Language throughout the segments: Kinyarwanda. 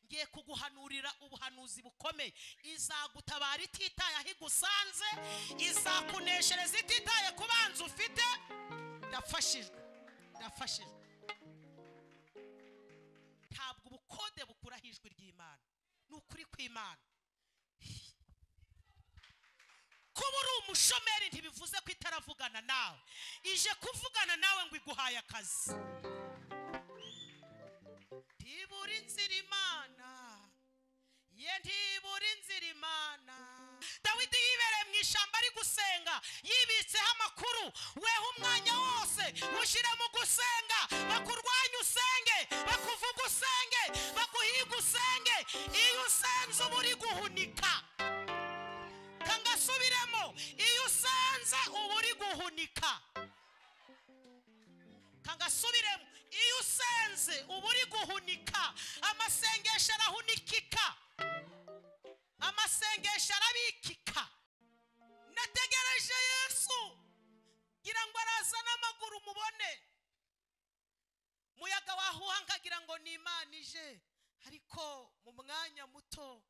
ngiye kuguhanurira ubuhanuzi bukomeye izagutabara ititaye aho igusanze izakuneshereza ititaye ku banzi ufite ndafashijwe ndafashijwe ntabwo ubukode bukuraho ijwi ry'imana ni ukuri kw'imana kuba uri umushomeri ntibivuze ko itaravugana nawe ije kuvugana nawe ngo iguhaye akazi ntibura inzira imana ye ntibura inzira imana dawidi yibereye mu ishyamba ari gusenga yibitseho amakuru weho umwanya wose ushyire mu gusenga bakurwanya usenge bakuvuga usenge baguhiga usenge iyo usenze uba uri guhunika kangasubiremo iyo usenze uba uri guhunika kangasubiremo iyo usenze uba uri guhunika amasengesho arahunikika amasengesho arabikika nategereje yesu ngira ngo arazane amaguru mubone muyaga wahuha nkagira ngo ni imana ije ariko mu mwanya muto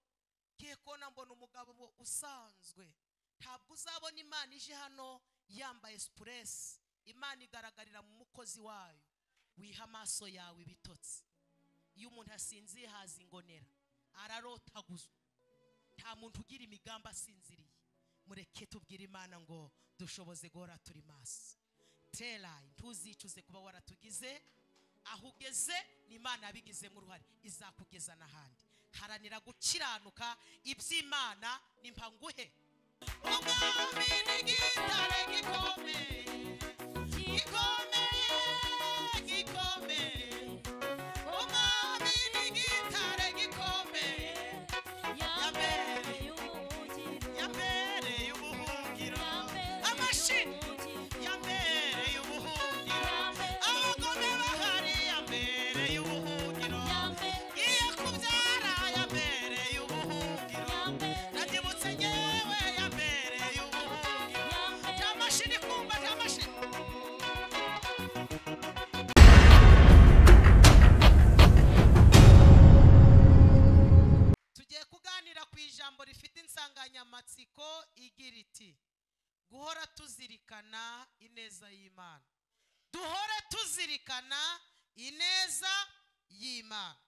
ngiye kubona mbona umugabo usanzwe ntabwo uzabona imana ije hano yambaye sipuresi imana igaragarira mu mukozi wayo wiha amaso yawe ibitotsi iyo umuntu asinziye haza ingonera ararotaguzwa nta muntu ugira imigambi asinziriye mureke tubwire imana ngo dushoboze guhora turi maso tera ntuzicuze kuba waratugize aho ugeze ni imana yabigizemo uruhare izakugeza n'ahandi haranira gukiranuka iby'imana ni mpanguhe umwami ni igitare gikomeye gikomeye gikomeye umwami ni igitare gikomeye yambereye ubuhungiro amashini yambereye ubuhungiro abagome bahari yambereye ubuhungiro iyo kubyara yambereye ubuhungiro nabyibutse ngewe yambereye ubuhungiro nta mashini kumva nta mashini tugiye kuganira ku ijambo rifite insanganyamatsiko igira iti guhora tuzirikana ineza y'imana duhore tuzirikana ineza y'imana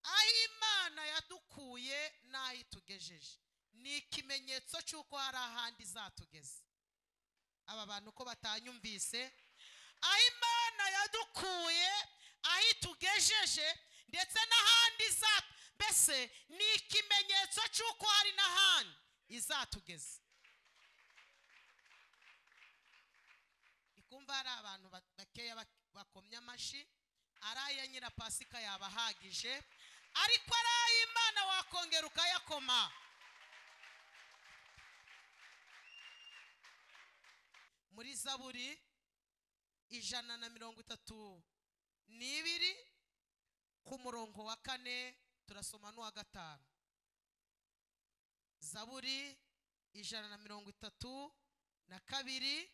aho imana yadukuye n'aho itugejeje ni ikimenyetso cy'uko hari ahandi izatugeza aba bantu ko batanyumvise aho imana yadukuye aho itugejeje ndetse n'ahandi izatu mbese ni ikimenyetso cy'uko hari n'ahandi izatugeza ndi kumva hari abantu ba- bakeya bak- bakomye amashyi ari aya nyirapasika yabahagije ariko ari ay'imana wakongera ukayakoma muri zaburi ijana na mirongo itatu n'ibiri ku murongo wa kane turasoma n'uwa gatanu zaburi ijana na mirongo itatu na kabiri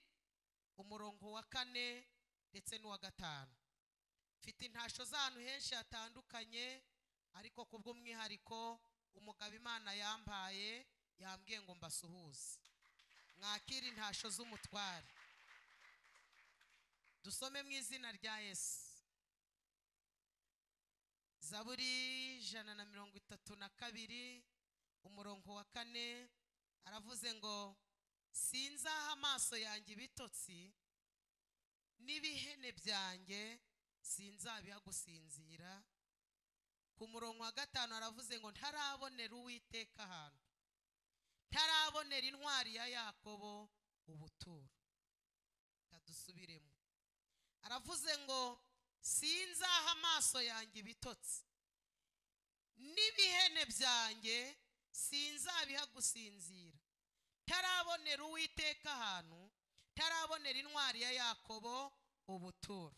umurongo wa kane ndetse n'uwa gatanu mfite intasho z'ahantu henshi hatandukanye ariko ku bw'umwihariko umugabo imana yampaye yambwiye ngo mbasuhuze mwakire intasho z'umutware dusome mu izina rya yesu zaburi ijana na mirongo itatu na kabiri umurongo wa kane aravuze ngo sinzaha amaso yanjye ibitotsi n'ibihene byanjye sinzabiha gusinzira ku murongo wa gatanu aravuze ngo ntarabonera uwiteka ahantu ntarabonera intwari ya yakobo ubuturo kadusubiremo aravuze ngo sinzaha amaso yanjye ibitotsi n'ibihene byanjye sinzabiha gusinzira ntarabonera uwiteka ahantu ntarabonera intwari ya yakobo ubuturo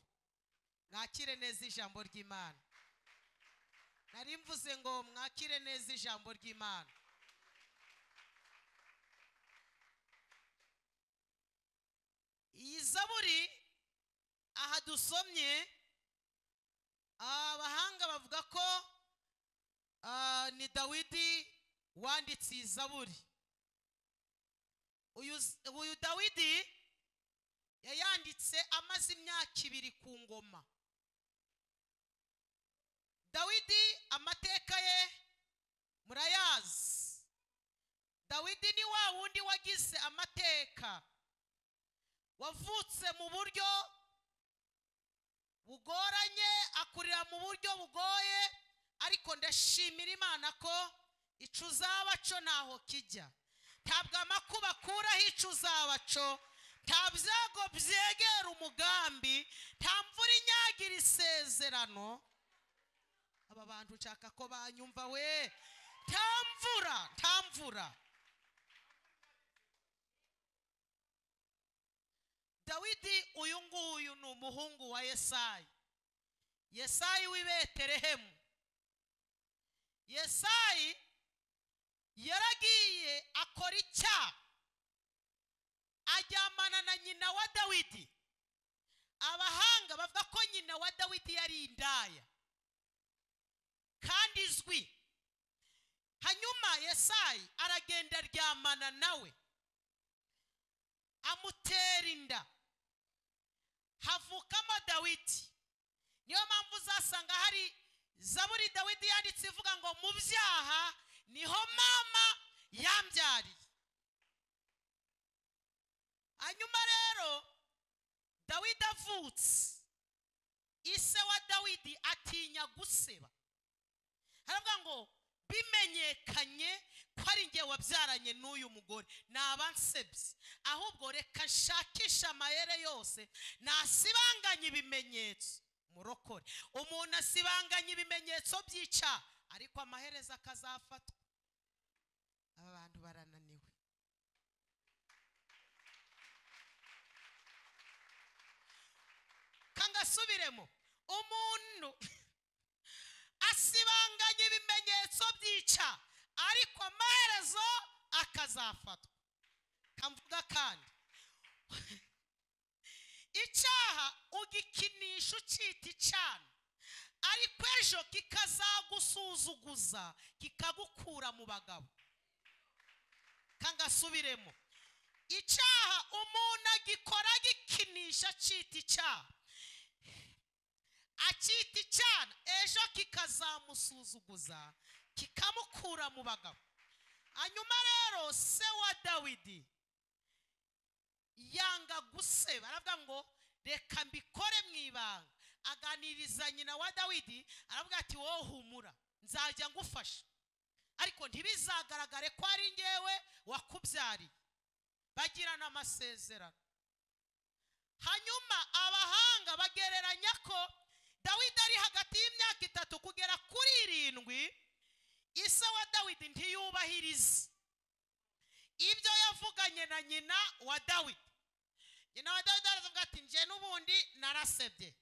mwakire neza ijambo ry'imana nari mvuze ngo mwakire neza ijambo ry'imana iyi zaburi aha dusomye abahanga bavuga ko ah, ni dawidi wanditse iyi zaburi uyu z- uyu dawidi yayanditse amaze imyaka ibiri ku ngoma dawidi amateka ye murayazi dawidi ni wa wundi wagize amateka wavutse mu buryo bugoranye akurira mu buryo bugoye ariko ndashimira imana ko icu uzabaco ntaho kijya ntabwo amakuba akuraho icu uzabaco nta byago byegera umugambi nta mvura inyagira isezerano aba bantu nshaka ko banyumva we nta mvura nta mvura dawidi uyu nguyu ni umuhungu wa yesayi yesayi w'i betelehemu yesayi yaragiye akora icyaha ajyamana na nyina wa dawidi abahanga bavuga ko nyina wa dawidi yari indaya kandi izwi hanyuma yesayi aragenda aryamana nawe amutera inda havukamo dawidi niyo mpamvu uzasanga hari zaburi dawidi yanditse ivuga ngo mu byaha niho mama yambyariye hanyuma rero dawidi avutse ise wa dawidi atinya guseba haravuga ngo bimenyekanye ko ari njye wabyaranye n'uyu mugore ni abansebye ahubwo reka nshakishe amayere yose nasibanganye ibimenyetso murokore umuntu asibanganye ibimenyetso byica ariko amaherezo akazafatwa aba bantu barananiwe kangasubiremo umuntu asibanganya ibimenyetso byica ariko amaherezo akazafatwa kamvuga kandi icyaha ugikinisha ucyita icana ariko ejo kikazagusuzuguza kikagukura mu bagabo kangasubiremo icyaha umuntu agikora agikinisha acita icyaha akita icyana ejo kikazamusuzuguza kikamukura mu bagabo hanyuma rero se wa dawidi yanga guseba aravuga ngo reka mbikore mu ibanga aganiriza nyina wa dawidi aravuga ati wowe humura nzajya ngufasha ariko ntibizagaragare ko ari ngewe wakubyariye bagirana amasezerano hanyuma abahanga bagereranya ko dawidi ari hagati y'imyaka itatu kugera kuri irindwi ise wa dawidi ntiyubahirize ibyo yavuganye na nyina wa dawidi nyina wa dawidi aravuga ati njye n'ubundi narasebye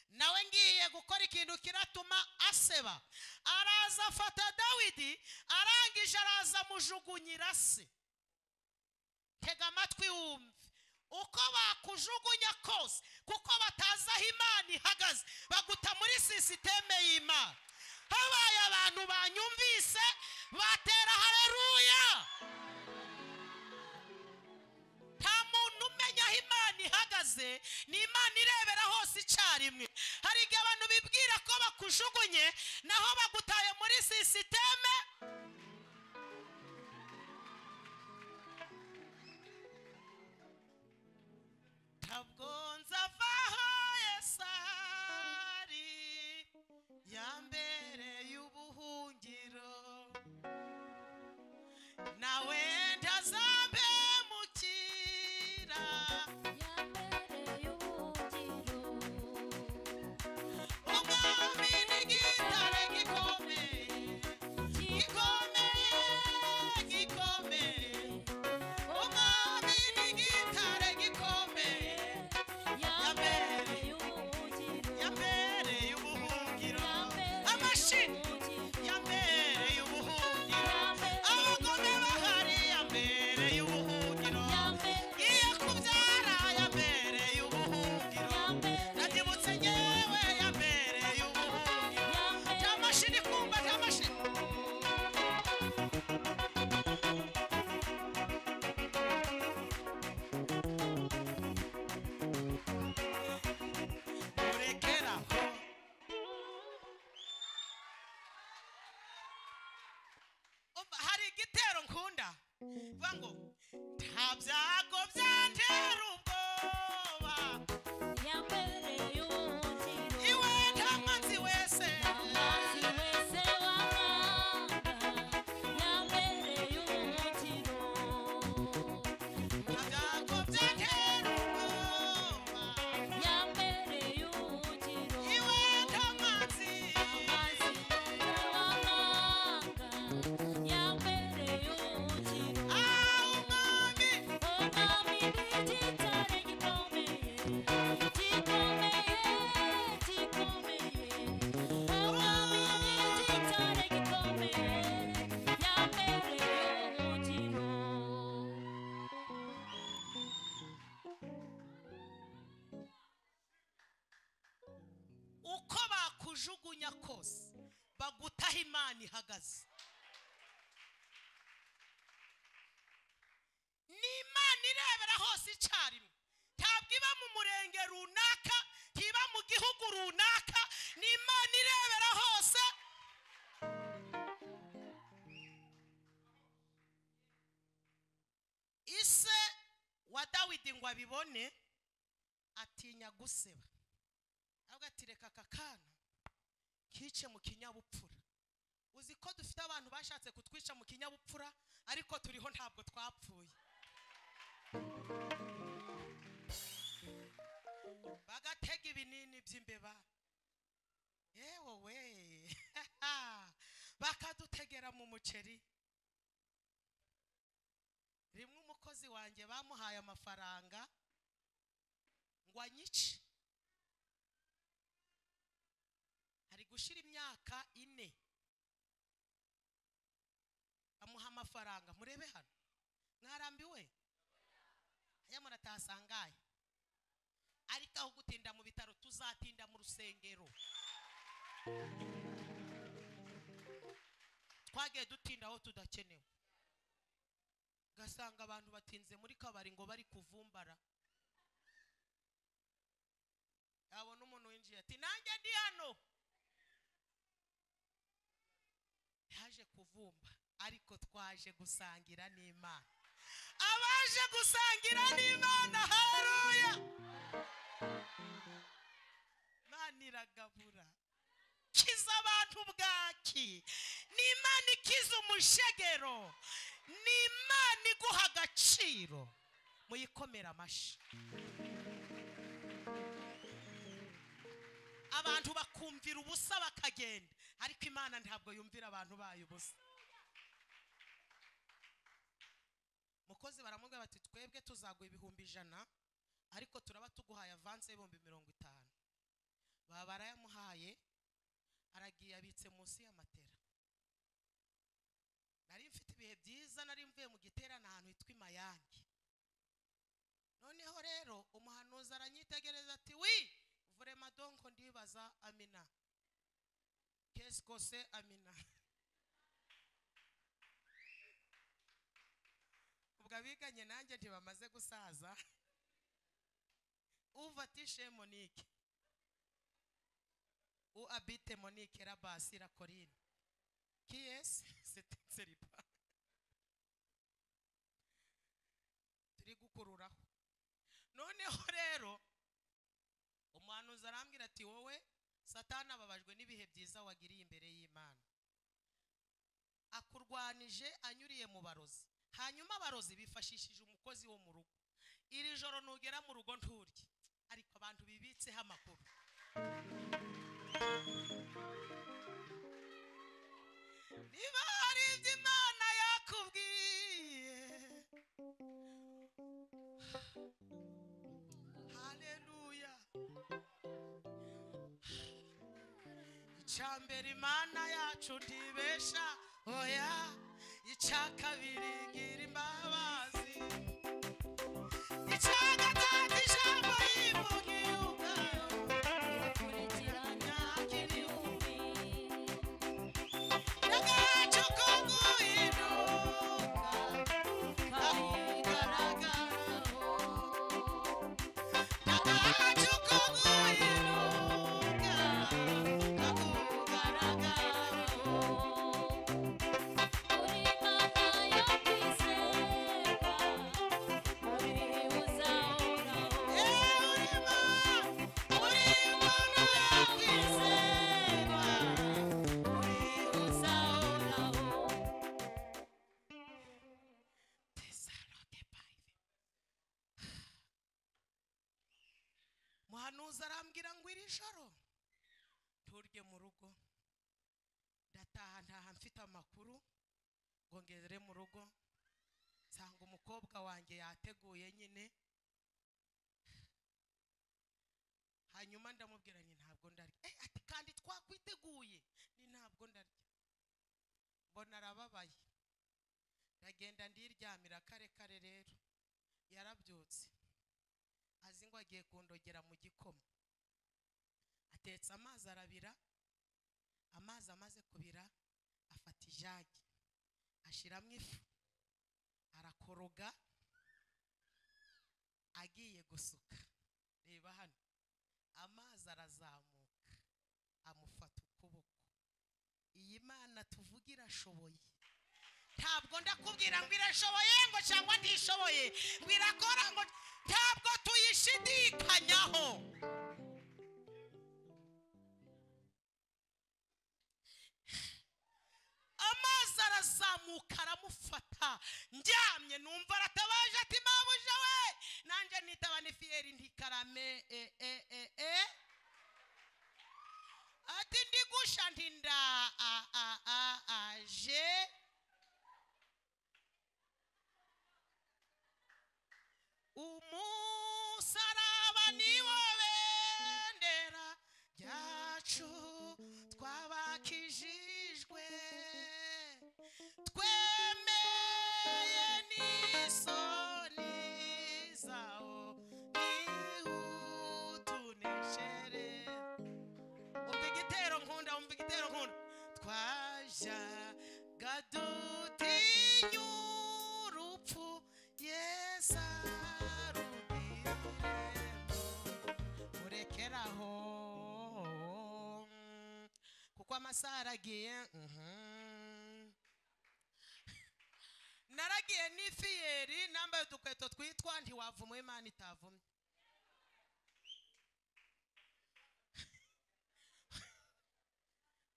nawe ngiye gukora ikintu kiratuma aseba araza afata dawidi arangije araza amujugunyira se tega amatwi wumve uko bakujugunya kose kuko batazi aho imana ihagaze baguta muri sisiteme y'imana habaye abantu banyumvise batera hareruya nta muntu umenya aho imana ihagaze ni imana irebera hose icyarimwe hari igihe abantu bibwira ko bakujugunye naho bagutaye muri sisiteme ntabwo nzavaho yesari ya mbere y'ubuhungiro nawe ndazambe mukira umwami n'igitare gikomeye gikomeye gikomeye umwami n'igitare gikomeye ya mbere y'ubuhungiro amashini ya mbere y'ubuhungiro abagome bahari ya mbere y'ubuhungiro iyo kubyara ya mbere y'ubuhungiro nabyibutse ngewe ya mbere y'ubuhungiro igitero nkunda vuga ngo nta byago byantera ubwoba iwe nta mwanzi wese nta byago byantera ubwoba iwe nta mwanzi ah umwami uko bakujugunya kose bagutaho imana ihagaze ni imana irebera hose icyarimwe ntabwo iba mu murenge runaka ntiba mu gihugu runaka ni imana irebera hose ise wa dawidi ngo abibone atinya guseba ahubwo ati reka aka kana kice mu kinyabupfura uzi ko dufite abantu bashatse kutwica mu kinyabupfura ariko turiho ntabwo twapfuye bagatega ibinini by'imbeba yewe we bakadutegera mu muceri rimwe umukozi wanjye bamuhaye amafaranga ngo anyice ari gushira imyaka ine amuha amafaranga murebe hano mwarambiwe aya muratasangaye ariko aho gutinda mu bitaro tuzatinda mu rusengero twagiye dutinda aho tudakenewe ugasanga abantu batinze muri kabari ngo bari kuvumbara yabona umuntu winjiye ati nanjye ndi hano yaje kuvumba ariko twaje gusangira n'imana abaje gusangira n'imana haruya imana iragabura kiza abantu bwaki ni imana ikiza umushegero ni imana iguha agaciro muyikomere amashyi abantu bakumvira ubusa bakagenda ariko imana ntabwo yumvira abantu bayo ubusa mukozi baramubwira bati twebwe tuzaguha ibihumbi ijana ariko turaba tuguhaye avanse y'ibihumbi mirongo itanu baba barayamuhaye aragiye abitse munsi y'amatera nari mfite ibihe byiza nari mvuye mu giterane ahantu hitwa i mayange noneho rero umuhanuzi aranyitegereza ati wi vurema donko ndibaza amina kesikose amina ubwo abiganye nanjye ntibamaze gusaza uva tishe monique u abite monique rabasi la corine qui est cette seripa turi gukururaho noneho rero umuhanuzi arambwira ati wowe satani ababajwe n'ibihe byiza wagiriye imbere y'imana akurwanije anyuriye mu barozi hanyuma abarozi bifashishije umukozi wo mu rugo iri joro nugera mu rugo nturye ariko abantu bibitseho amakuru niba hari ibyo imana yakubwiye haleluya icya mbere imana yacu ntibesha oya icya kabiri gira imbabazi icya gatatu ijambo yivugiye ubwayo nyakiri agacu ko guhinduka kayigaragaraho agacu ko guhinduka kakugaragaraho Uri mama arahuze arambwira ngo iri joro nturye mu rugo ndataha ntaha mfite amakuru ngo ngere mu rugo nsanga umukobwa wanjye yateguye nyine hanyuma ndamubwira ni ntabwo ndarya Eh, ati kandi twakwiteguye ni ntabwo ndarya mbona arababaye ndagenda ndiryamira kare kare rero yarabyutse azi ngo agiye kundogera mu gikoma atetse amazi arabira amazi amaze kubira afata ijagi ashyiramo ifu arakoroga agiye gusuka reba hano amazi arazamuka amufata ukuboko iyi mana tuvuga irashoboye ntabwo ndakubwira ngo irashoboye ngo cyangwa ntishoboye ngo irakora ngo ntabwo tuyishidikanyaho amazi arazamuka aramufata ndyamye numva aratabaje ati mabuja we nanjye nitaba nifiyeri ntikarame e e e e ati ndigusha ntinda a a a aje umusaraba niwo bendera ryacu twabakijijwe twemeye n'isoni zawo nihutuneshere umva igitero nkunda umva igitero nkunda twajyaga dutinya urupfu yesa murekeraho kuko amasaha aragiye mhm. naragiye n'ifiyeri nambaye udukweto twitwa ntiwavumwe imana itavumye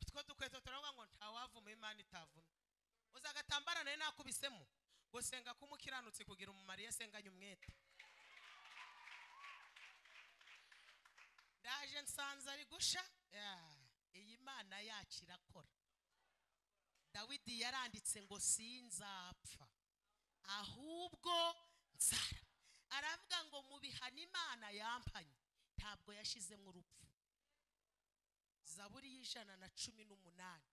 utwo dukweto turavuga ngo ntawavuma imana itavumye uzi agatambara nayo nakubisemo ngo senga kumukiranutse kugira umumaro iyo asenganye umwete ndaje nsanze ari gusha Yeah. iyi mana yacu irakora dawidi yaranditse ngo sinzapfa ahubwo nzara aravuga ngo mu bihano imana yampanye ntabwo yashizemo urupfu zaburi y'ijana na cumi n'umunani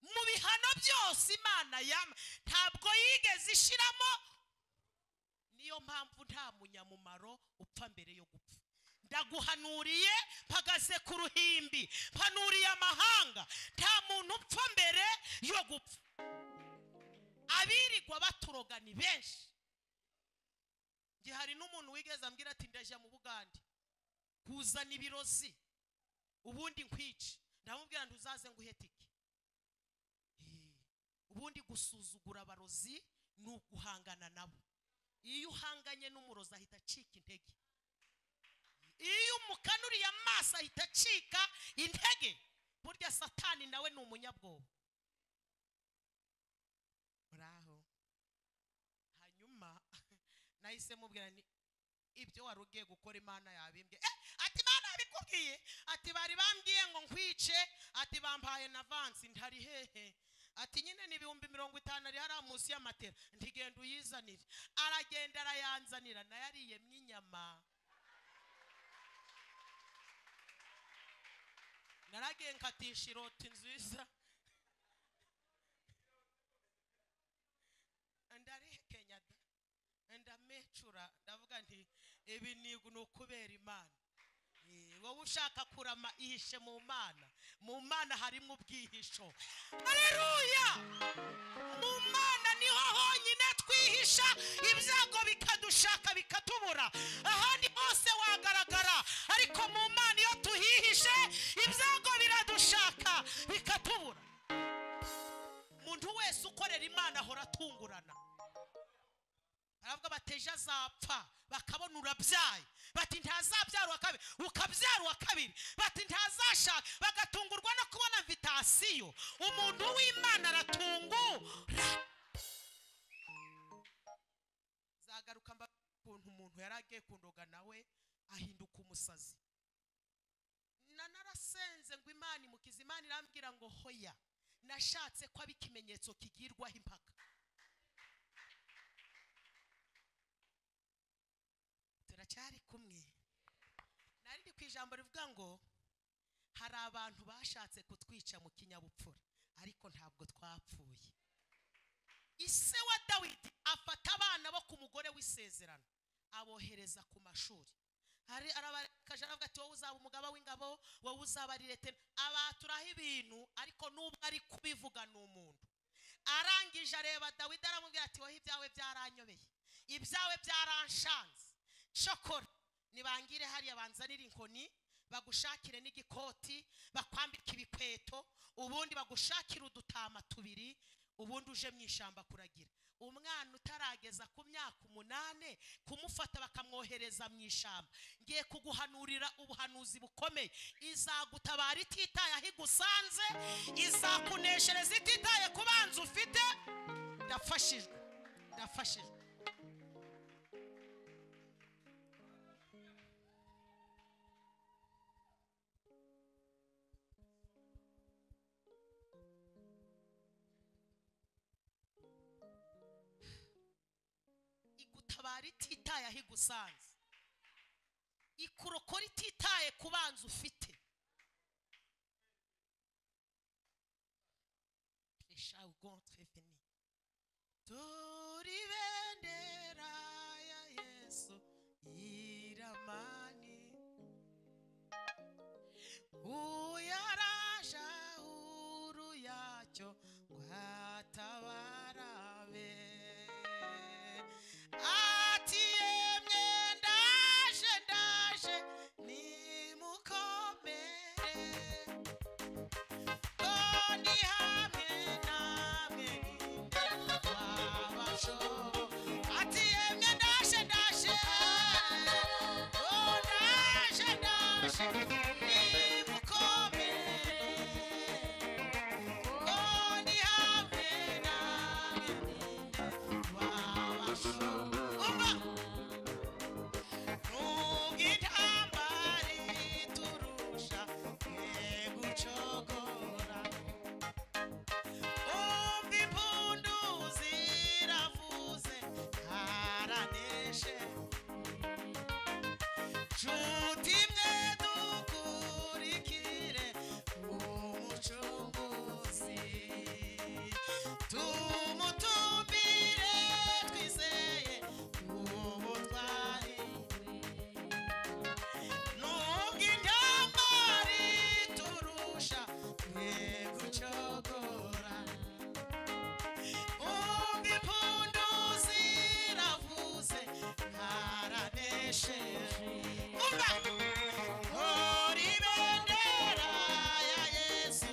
mu bihano byose imana yama ntabwo yigeze ishiramo niyo mpamvu nta munyamumaro upfa mbere yo gupfa ndaguhanuriye mpagaze ku ruhimbi mpanuriye amahanga nta muntu upfa mbere yo gupfa abirirwa baturoga ni benshi njye hari n'umuntu wigeze ambwira ati ndajya mu bugande kuzana ibirozi ubundi nkwice ndamubwira ngo uzaze ngo uhe tike Eh, ubundi gusuzugura abarozi ni uguhangana nabo iyo uhanganye n'umurozi ahita acika intege iyo umukanuriye amaso ahita acika intege burya satani nawe ni umunyabwoba muraho hanyuma nahise mubwira ni ibyo wari ugiye gukora imana yabimbwiye eh, ati imana yabikubwiye ati bari bambwiye ngo nkwice ati bampaye na vansi ntari hehe ati nyine ni ibihumbi mirongo itanu ari hariya munsi y'amatera ntigenda uyizanire aragenda arayanzanira nayo ariyemye inyama naragiye nkatisha iroti nziza ndarihekenya da ndamecura ndavuga nti ibi ni ni ukubera imana Eh, wowe ushaka kurama ihishe mu mana mu mana harimo ubwihisho aleluya mu mana niho honyine twihisha ibyago bikadushaka bikatubura ahandi hose wagaragara ariko mu mana iyo tuhihishe ibyago biradushaka bikatubura umuntu wese ukorera imana ahora atungurana aravuga bateje azapfa bakabona urabyaye bati ntazabyara kabiri ukabyara uwa kabiri bati ntazashaka bagatungurwa no kubona vitasiyo umuntu w'imana aratungura zagaruka mba ukuntu umuntu yari agiye kundoga nawe ahinduka umusazi na narasenze ngo imana imukize imana irambwira ngo hoya nashatse ko aba ikimenyetso kigirwaho impaka turacyari kumwe nari ndi ku ijambo rivuga ngo hari abantu bashatse kutwica mu kinyabupfura ariko ntabwo twapfuye ise wa dawidi afata abana bo ku mugore w'isezerano abohereza ku mashuri hari arabarekaje aravuga ati wowe uzaba umugaba w'ingabo wowe uzaba ari leta abaturaho ibintu ariko n'ubwo ari kubivuga ni umuntu arangije areba dawidi aramubwira ati wowe ibyawe byaranyobeye ibyawe byaranshanze shokora nibangire hariya banzanire inkoni bagushakire n'igikoti bakwambika ibikweto ubundi bagushakire udutama tubiri ubundi uje mu ishyamba kuragira umwana utarageza ku myaka umunane kumufata bakamwohereza mu ishyamba ngiye kuguhanurira ubuhanuzi bukomeye izagutabara ititaye aho igusanze izakuneshereza ititaye ku banzi ufite ndafashijwe ndafashijwe igutabara ititaye aho igusanze ikurokora ititaye ku banzi ufite reshawugontreveni turi bendera ya yesu iramani uyaraja huru yacyo rwatabarabe ati yemye ndaje ndaje nimukomere Ndi hamwe namwe twabasho ati yemye ndaje ndaje ndaje ndaje nimukomere ndi hamwe namwe twabasho umva ntugitambare turusha egucogora umva impundu ziravuze haraneshe nshuti mwe dukurikire umucunguzi tumutumbire twizeye ubutwari nubwo intambari turusha mwe gucogora umva impundu ziravuze haranesheje umva ntore ibendera ya yesu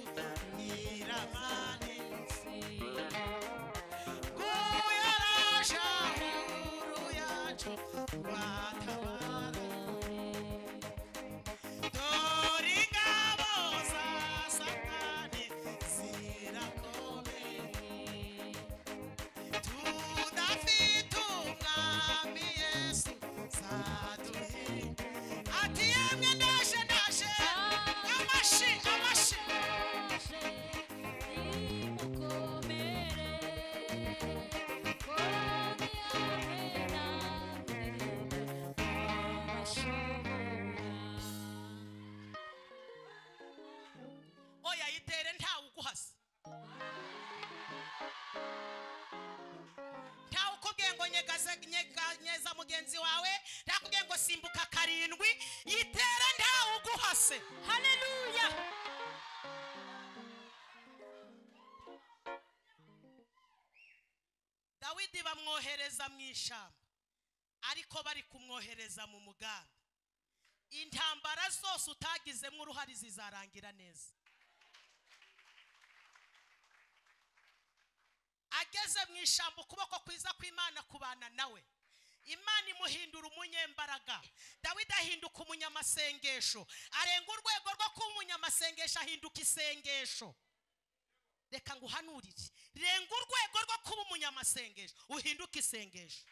nyiramanitse uyaraje ahuru yacu rwatabara dore ingabo za satani zirakomeye tudafite umwami yesu zaduhe ati yemwe ndaje ndaje amashi amashi oya yitere ntawe uguhasa ntawe ukubwiye ngo nyegaze nyega- nyeza mugenzi wawe ntakubwiye ngo simbuka karindwi yitere ntawe uguhase haleluya dawidi bamwohereza mu ishyamba ariko bari kumwohereza mu mugambi intambara zose utagizemo uruhare zizarangira neza ageze mu ishyamba ukuboko kwiza kw'imana kubana nawe imana imuhindura umunyembaraga dawidi ahinduka umunyamasengesho arenga urwego rwo kuba umunyamasengesho ahinduka isengesho reka nguhanurire renga urwego rwo kuba umunyamasengesho uhinduke isengesho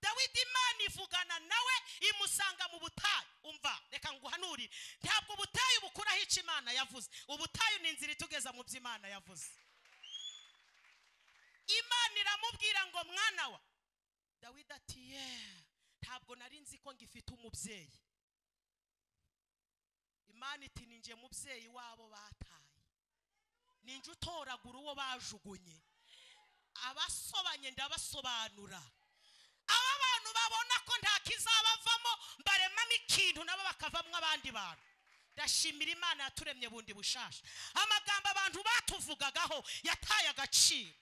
dawidi imana ivugana nawe imusanga mu butayu umva reka nguhanurire ntabwo ubutayu bukuraho icyo imana yavuze ubutayu ni inzira itugeza mu byo imana yavuze imana iramubwira ngo mwana wa dawidi ati ye ntabwo nari nzi ko ngifite umubyeyi imana iti ni nge mubyeyi wabo bataye ni nge utoragura uwo bajugunye abasobanye ndabasobanura aba bantu babona ko nta kizabavamo mbaremamo ikintu nabo bakavamo abandi bantu ndashimira imana yaturemye bundi bushasha amagambo abantu batuvugagaho yataye agaciro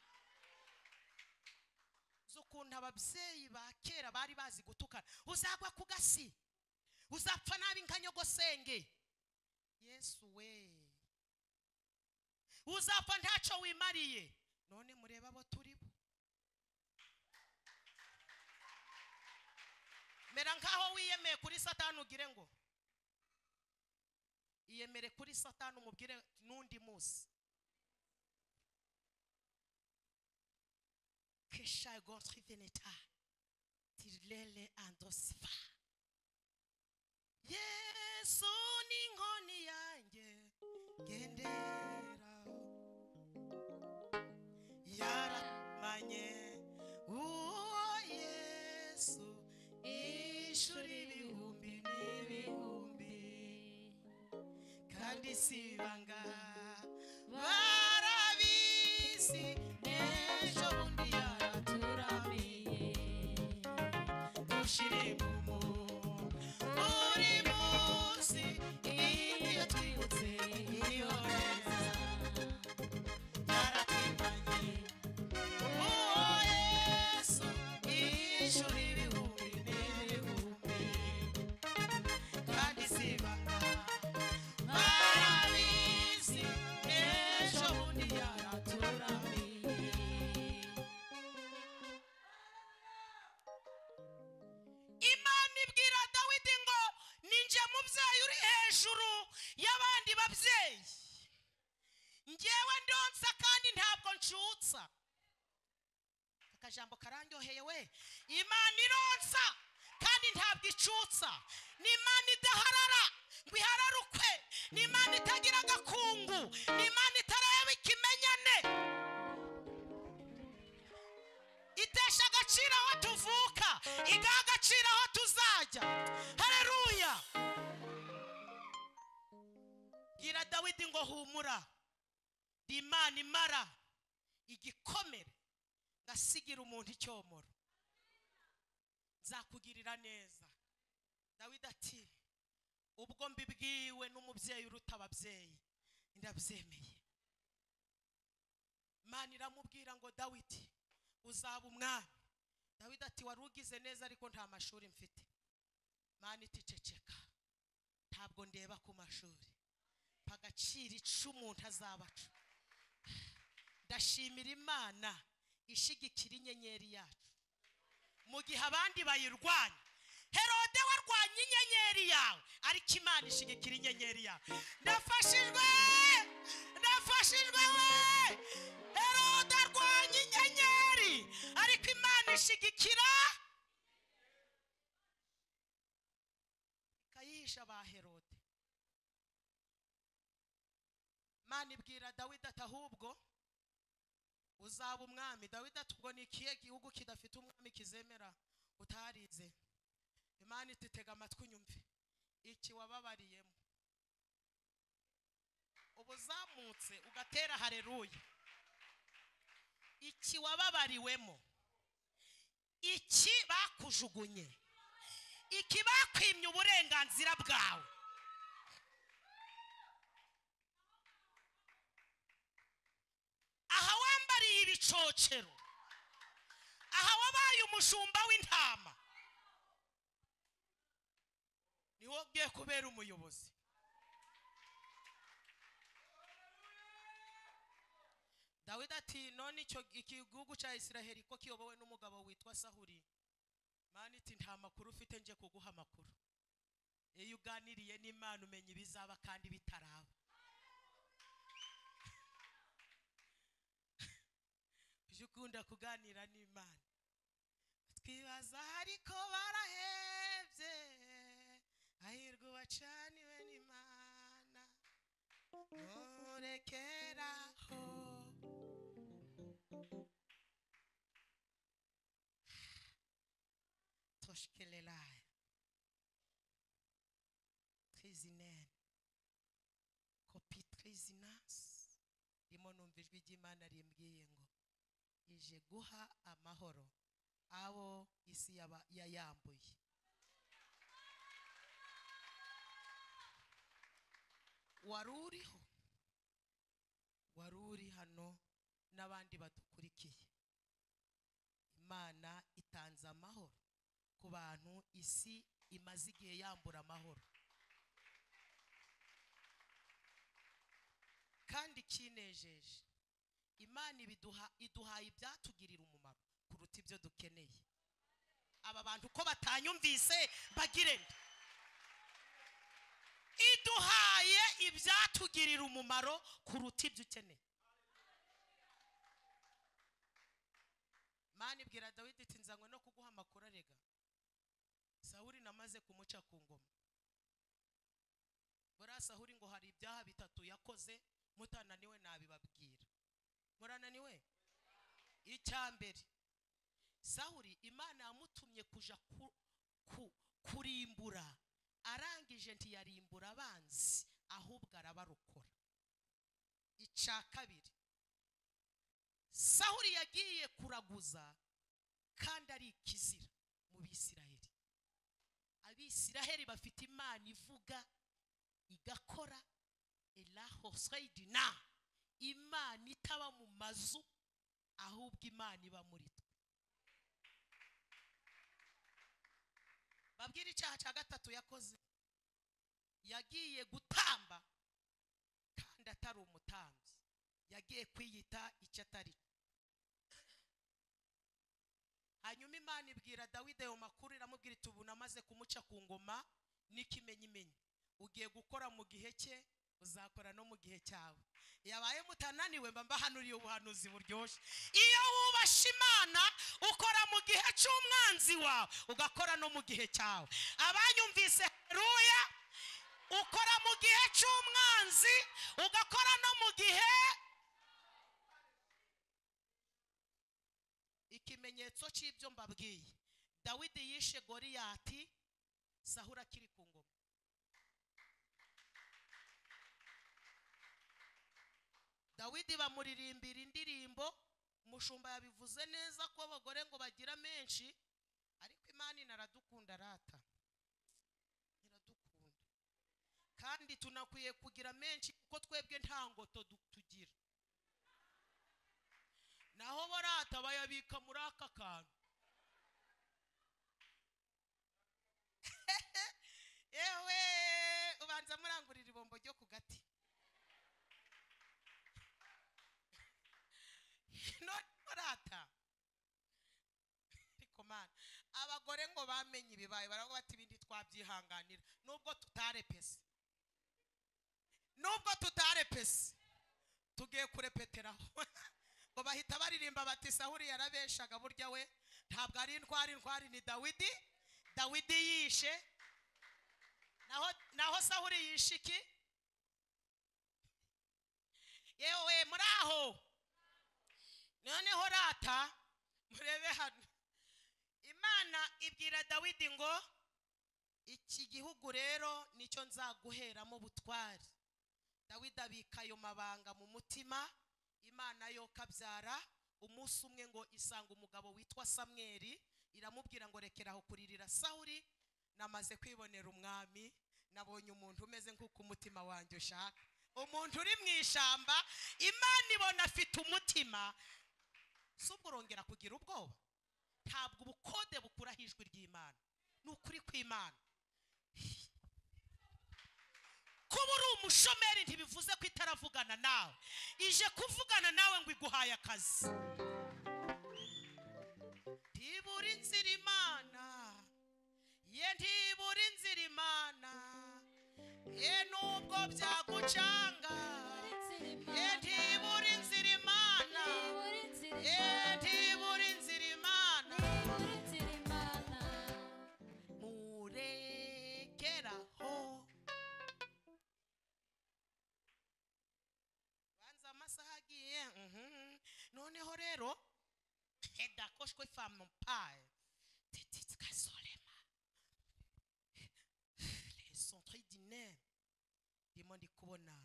uzi ukuntu ababyeyi ba kera bari bazi gutukana uzagwa ku gasi uzapfa nabi nka nyogosenge yesu we uzapfa ntacyo wimariye none murebe abo turi bo mera nk'aho wiyemeye kuri satani ugire ngo iyemere kuri satani umubwire n'undi munsi kesha gontre veneta tirere andosiva yesu ni inkoni yanjye ngendera yaramanye uwo yesu ishuri ibihumbi n'ibihumbi kandi si ibanga barabizi n'ejo bundi yaraturamiye dushire mu buri munsi iyo twibutse iyo neza yaratwimanye uwo yesu ishuri ibihumbi n'ibihumbi kandi si ibanga barabizi n'ejo bundi yaraturamiye imana ibwira dawidi ngo ninjye mubyeyi uri hejuru y'abandi babyeyi ngewe ndonsa kandi ntabwo ncutsa akajambo karandyoheye we imana ironsa kandi ntabwo icutsa ni imana idaharara ngo ihararukwe ni imana itagira agakungu ni imana itarayaba ikimenyane itesha agaciro aho tuvuka igaha agaciro aho tuzajya hareruya bwira dawidi ngo humura ndi imana imara igikomere ngasigira umuntu icyomoro nzakugirira neza dawidi ati ubwo mbibwiwe n'umubyeyi uruta ababyeyi ndabyemeye imana iramubwira ngo dawidi uzaba umwami dawidi ati wari ugize neza ariko nta mashuri mfite imana iti ceceka ntabwo ndeba ku mashuri mpa agaciro ico umuntu azaba aca ndashimira imana ishyigikira inyenyeri yacu mu gihe abandi bayirwanya herode warwanya inyenyeri yawe ariko imana ishyigikira inyenyeri yawe ndafashijwe ndafashijwe we herode arwanya inyenyeri ariko imana ishyigikira ikayihisha ba herode imana ibwira dawidi ati ahubwo uzaba umwami dawidi ati ubwo ni ikihe gihugu kidafite umwami kizemera utarize imana iti tega amatwi unyumve iki wababariyemo uba uzamutse ugatera hareruya iki wababariwemo iki bakujugunye iki bakwimye uburenganzira bwawe aha wambariye ibicocero aha wabaye umushumba w'intama niwo ugiye kubera umuyobozi dawidi ati none icyo igihugu cya isiraheli ko kiyobowe n'umugabo witwa sahuri mani iti nta makuru ufite nje kuguha amakuru iyo uganiriye n'imana umenya ibizaba kandi bitaraba ujye ukunda kuganira n'imana twibaza ariko barahebye hahirwa ubacaniwe n'imana nturekeraho toshikelelaye twizinene kopi twizinasi rimo numva ijwi ry'imana rimbwiye ngo ije guha amahoro abo isi yaba- yayambuye wari uriho wari uri hano n'abandi badukurikiye imana itanze amahoro ku bantu isi imaze igihe yambura amahoro kandi ikinejeje imana ibiduha iduhaye ibyatugirira umumaro kuruta ibyo dukeneye aba bantu ko batanyumvise bagire nde iduhaye ibyatugirira umumaro kuruta ibyo ukeneye mani ibwira dawidi iti nzanywe no kuguha amakuru arega sawuri namaze kumuca ku ngoma buriya sahuri ngo hari ibyaha bitatu yakoze mutananiwe nabibabwira murananiwe icya mbere sahuri imana yamutumye kuja ku- ku- kurimbura arangije ntiyarimbura abanzi ahubwo arabarokora icya kabiri sahuri yagiye kuraguza kandi ari ikizira mu bisiraheli abisiraheli bafite imana ivuga igakora elaho sayidina imana itaba mu mazu ahubwo imana iba muri twe babwire icyaha cya gatatu yakoze yagiye gutamba kandi atari umutambyi yagiye kwiyita icyo atari cyo. hanyuma imana ibwira dawidi ayo makuru iramubwira iti ubu namaze kumuca ku ngoma n'ikimenyimenyi ugiye gukora mu gihe cye uzakora no mu gihe cyawe yabaye mutananiwe mba mbahanuriye ubuhanuzi buryoshye iyo wubashe imana ukora mu gihe cy'umwanzi wawe ugakora no mu gihe cyawe abanyumvise haruya ukora mu gihe cy'umwanzi ugakora no mu gihe ikimenyetso cy'ibyo mbabwiye dawidi yishe goriyati sahura akiri ku ngoma dawidi bamuririmbira indirimbo umushumba yabivuze neza ko abagore ngo bagira menshi ariko imana inaradukunda rata iradukunda kandi tunakwiye kugira menshi kuko twebwe nta ngoto du- tugira naho borata bayabika muri aka kantu yewe ubanza murangurira ibombo ryo ku gati none borata ariko mana abagore ngo bamenye ibibaye baravuga bati ibindi twabyihanganira nubwo tutarepese nubwo tutarepese tugiye kurepeteraho ngo bahita baririmba bati sahuri yarabeshaga burya we ntabwo ari intwari intwari ni dawidi dawidi yishe naho naho sahuri yishe iki yewe muri aho noneho rata murebe hano imana ibwira dawidi ngo iki gihugu rero nicyo nzaguheramo ubutwari dawidi abika ayo mabanga mu mutima imana yo kabyara umunsi umwe ngo isanga umugabo witwa samweri iramubwira ngo rekera aho kuririra sawuri namaze kwibonera umwami nabonye umuntu umeze nk'uko umutima wanjye ushaka umuntu uri mu ishyamba imana ibona afite umutima si ubwo urongera kugira ubwoba ntabwo ubukode bukuraho ijwi ry'imana ni ukuri kw'imana kuba uri umushomeri ntibivuze ko itaravugana nawe ije kuvugana nawe ngo iguhaye akazi ntibura inzira imana ye ntibura inzira imana ye nubwo byagucanga ye ntibura inzira imana ye ntibura inzira imana bagiye mhm. noneho rero edakoshwe famumpaye tetitikasolema lesontre dine ndimo ndi kubona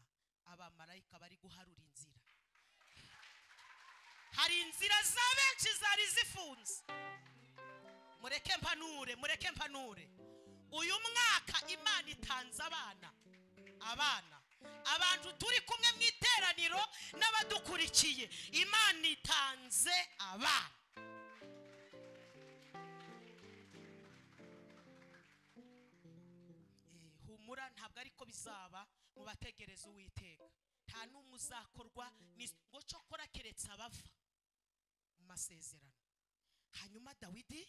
abamarayika bari guharura inzira hari inzira za benshi zari zifunze mureke mpanure mureke mpanure uyu mwaka imana itanze abana abana abantu turi kumwe mu iteraniro n'abadukurikiye imana itanze abana Eh, humura ntabwo ariko bizaba mubategereze uwiteka nta n'umwe uzakorwa n'is- ngo cokora keretse abava mu masezerano hanyuma dawidi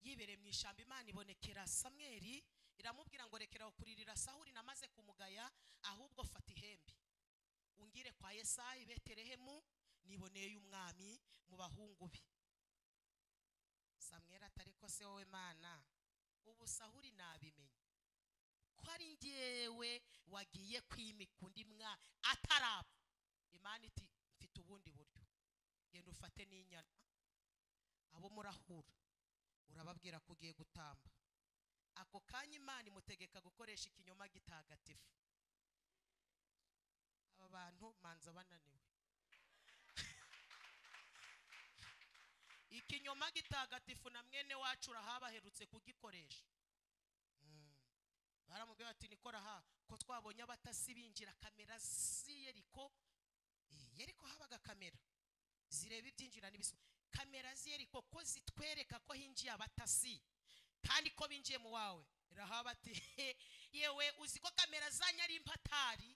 yibereye mu ishyamba imana ibonekera samweli iramubwira ngo rekera aho kuririra sahuri namaze kumugaya ahubwo fata ihembe ungire kwa yesayi beterehemu niboneye umwami mu bahungu be samweli atari ko se wowe mana ubu sahuri nabimenye ko ari njyewe wagiye kwimika undi mwana atarapfa imana iti mfite ubundi buryo genda ufate n'inyana abo murahura urababwira ko ugiye gutamba ako kanya imana imutegeka gukoresha ikinyoma gitagatifu aba bantu manza bananiwe ikinyoma gitagatifu na mwene wacu urahaba aherutse kugikoresha Mm. baramubwira bati nikora ha ko twabonye abatasi binjira kamera z'i yeriko Eh, yeriko habaga kamera zireba ibyinjira n'ibisohoka kamera z'iyeriko ko zitwereka ko hinjiye abatasi kandi ko binjiye mu wawe rahaba ati "He, yewe uzi ko kamera zanyu ari impatari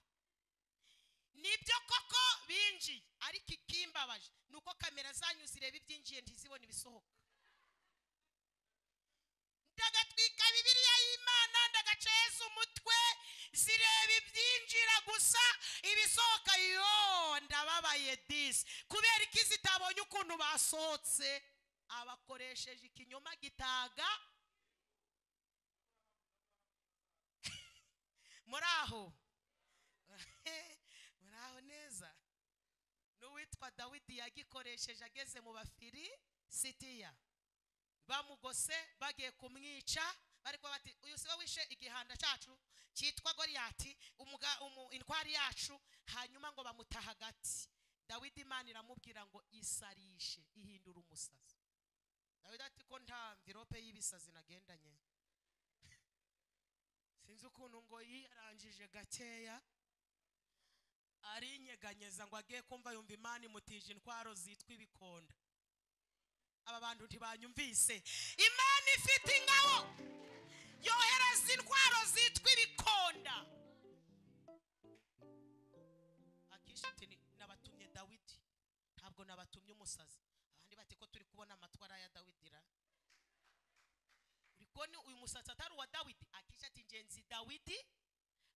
nibyo koko binjiye ariko ikimbabaje ni uko kamera zanyu zireba ibyinjiye ntizibone ibisohoka ndagatwika bibiliya y'imana ndagaceza umutwe zireba ibyinjira gusa ibisohoka yo ndababaye disi kubera iki zitabonye ukuntu basohotse abakoresheje ikinyoma gitaga muri aho muri aho neza n'uwitwa dawidi yagikoresheje ageze mu bafiri sitiya bamugose bagiye kumwica ariko bati uyu siwe wishe igihanda cyacu cyitwa goriyati umuga- umu- intwari yacu hanyuma ngo bamuta hagati dawidi imana iramubwira ngo isarishe ihindura umusazi dawidi ati ko nta mvirope y'ibisazi nagendanye sinzi ukuntu ngo yirangije gakeya arinyeganyeza ngo agiye kumva yumva imana imutije intwaro zitwa ibikonda aba bantu ntibanyumvise imana ifite ingabo yohereza intwaro zitwa ibikonda akishi ati "Ni- nabatumye dawidi ntabwo nabatumye umusazi abandi bati ko turi kubona amatwara ya dawidi ra uri kubona uyu musatsi atari uwa dawidi akishi ati ngenzi dawidi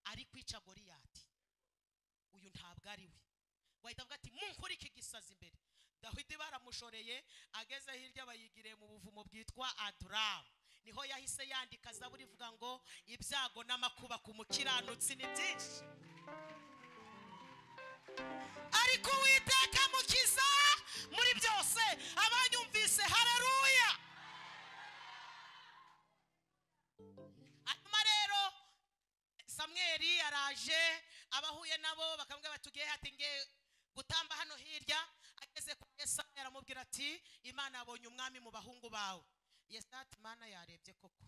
ari kwica goriyati uyu ntabwo ari we wahita avuga ati munkure iki gisazi imbere dawidi baramushoreye ageze hirya bayigiriye mu buvumo bwitwa aduramu niho yahise yandika zaburi ivuga ngo ibyago n'amakuba ku mukiranutsi ni byinshi ariko uwiteka mukiza muri byose abanyumvise hareruya hanyuma rero samweli araje abahuye nabo bakamubwira bati ugiye hati nge gutamba hano hirya ageze kwa yesaya aramubwira ati imana yabonye umwami mu bahungu bawe yesaya ati imana yarebye koko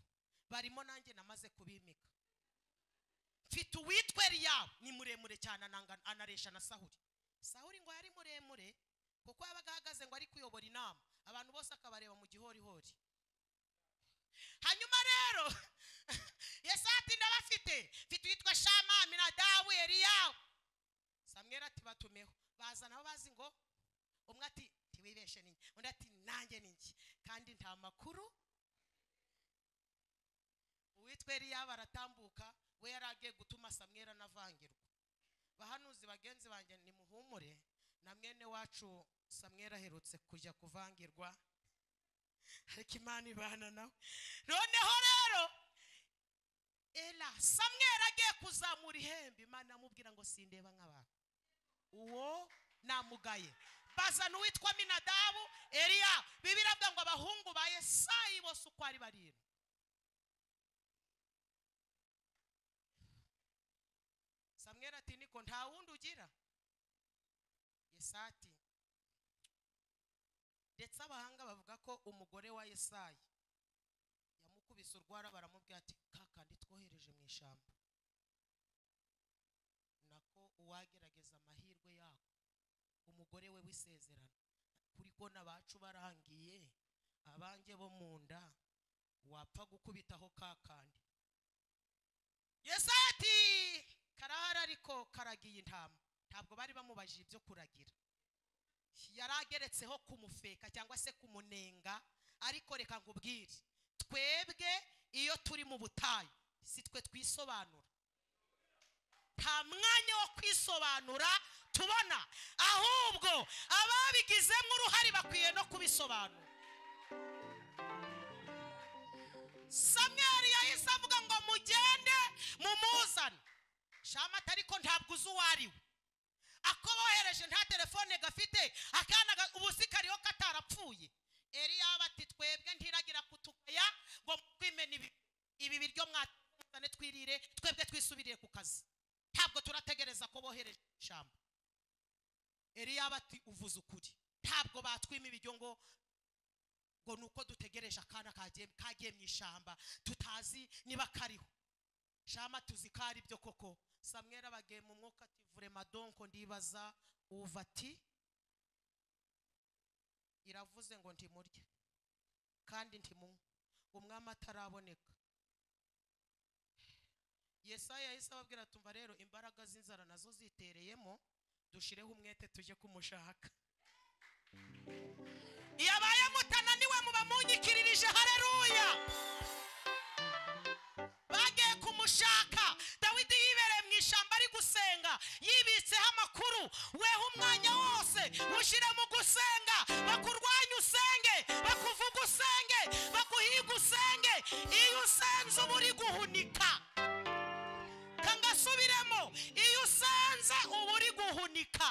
barimo nanjye namaze kubimika mfite uwitwa eliyabu ni muremure cyane ananga- anaresha na sahuri sahuri ngo yari muremure kuko yabaga ahagaze ngo ari kuyobora inama abantu bose akabareba mu gihorihori hanyuma rero yesaya ati ndabafite mfite uwitwa shama aminadabu eliyabu samweri ati batumeho baza nabo bazi ngo umwe ati ntiwibeshe ni njye." undi ati nanjye ni njye kandi nta makuru uwitwa eliyabu aratambuka we yari agiye gutuma samweri anavangirwa bahanuzi bagenzi banjye nimuhumure na mwene wacu samweri aherutse kujya kuvangirwa ariko imana ibana nawe noneho rero era samweri agiye kuzamura ihembe imana amubwira ngo sindeba nk'abantu uwo namugaye bazana uwitwa minadabu eriya bibiri avuga ngo abahungu ba yesayi bose uko ari barindwi samweri ati niko nta wundi ugira yesayi ati ndetse abahanga bavuga ko umugore wa yesayi yamukubise urwara baramubwira ati kakandi twohereje mu ishyamba nako uwagerageza amahirwe yako umugore we w'isezerano kuri ko n'abacu barangiye abanjye bo mu nda wapfa gukubitaho kakandi yesayi ati karahari ariko karagiye intama ntabwo bari bamubajije ibyo kuragira yari ageretseho kumufeka cyangwa se kumunenga ariko reka nkubwire twebwe iyo turi mu butayu si twe twisobanura nta mwanya wo kwisobanura tubona ahubwo ababigizemo uruhare bakwiye no kubisobanura samweri yahise avuga ngo mugende mumuzane shamata ariko ntabwo uzi uwo ari we ako bohereje nta telefone gafite akana ga- ubusi kariho katarapfuye eriyaba ati twebwe ntiragira kutugaya ngo twimene ibi- ibi biryo mwatuzane twirire twebwe twisubirire ku kazi ntabwo turategereza ko bohereje ijambo eriyaba ati uvuze ukuri ntabwo batwima ibiryo ngo ngo ni uko dutegereje akana kagiye kagiye mu ishyamba tutazi niba kariho shama tuzi ko ari byo koko samwera abagiye mu mwuka ati vurema donko ndibaza uva ati iravuze ngo ntimurye kandi ntimunywe umwami ataraboneka yesaya yahise ababwira tumva rero imbaraga z'inzara nazo zitereyemo dushireho umwete tujye kumushaka iyo abaye mutananiwe muba munyikirije hareruya bagiye kumushaka dawidi yibereye mu ishyamba ari gusenga yibitseho amakuru weho umwanya wose ushyire mu gusenga bakurwanya usenge bakuvuga usenge baguhiga usenge iyo usenze uba uri guhunika kangasubiremo iyo usenze uba uri guhunika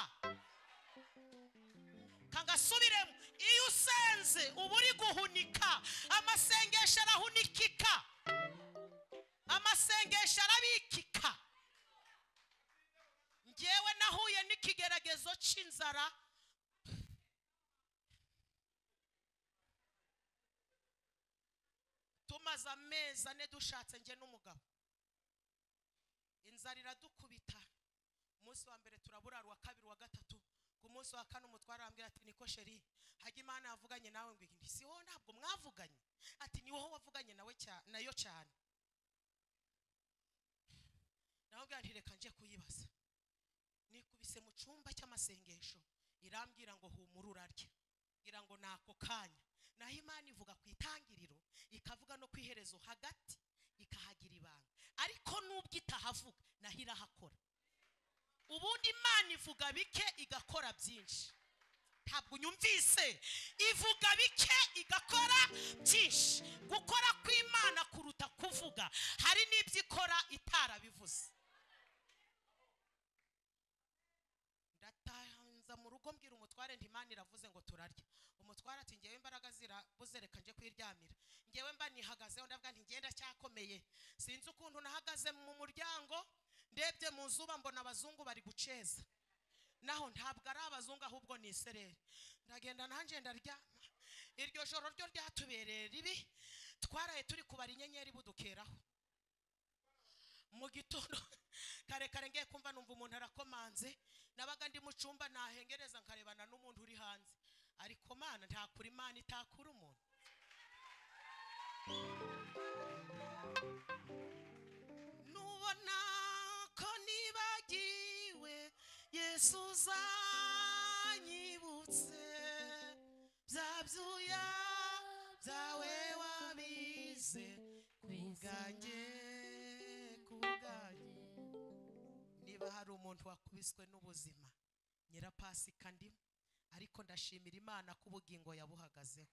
kangasubiremo iyo usenze uba uri guhunika amasengesho arahunikika amasengesho arabikika ngewe nahuye n'ikigeragezo cy'inzara tumaze amezi ane dushatse njye n'umugabo inzara iradukubita umunsi wa mbere turabura uwa kabiri uwa gatatu ku munsi wa kane umutware arambwira ati niko sheri hajya imana yavuganye nawe ngo "Nti si wowe ntabwo mwavuganye ati ni wowe wavuganye nawe cya- nayo cyane nawe ubwanjye reka nje kuyibaza nikubise mu cyumba cy'amasengesho irambwira ngo humura urarya ngira ngo ni ako kanya naho imana ivuga ku itangiriro ikavuga no ku iherezo hagati ikahagira ibanga ariko n'ubwo itahavuga naho irahakora ubundi imana ivuga bike igakora byinshi ntabwo unyumvise ivuga bike igakora byinshi gukora kw'imana kuruta kuvuga hari n'ibyo ikora itarabivuze ndatanza mu rugo mbwira umutware nti imana iravuze ngo turarya umutware ati ngewe imbaraga zirabuze reka nje kuyiryamira ngewe mba nihagazeho ndavuga nti ngenda cyakomeye sinzi ukuntu nahagaze mu muryango ndebye mu zuba mbona abazungu bari guceza naho ntabwo ari abazungu ahubwo ni isereri ndagenda nanjye ndaryama iryo joro ryo ryatubereye ribi twaraye turi kubara inyenyeri budukeraho mu gitondo kare kare ngiye kumva numva umuntu arakomanze nabaga ndi mu cyumba nahengereza nkarebana n'umuntu uri hanze ariko mana ntakura imana itakura umuntu nubona ko nibagiwe yesu uzanyibutse bya byuya byawe wabize kubwanjye kubwanjye niba hari umuntu wakubiswe n'ubuzima nyirapasika ndimo ariko ndashimira imana ko ubugingo yabuhagazeho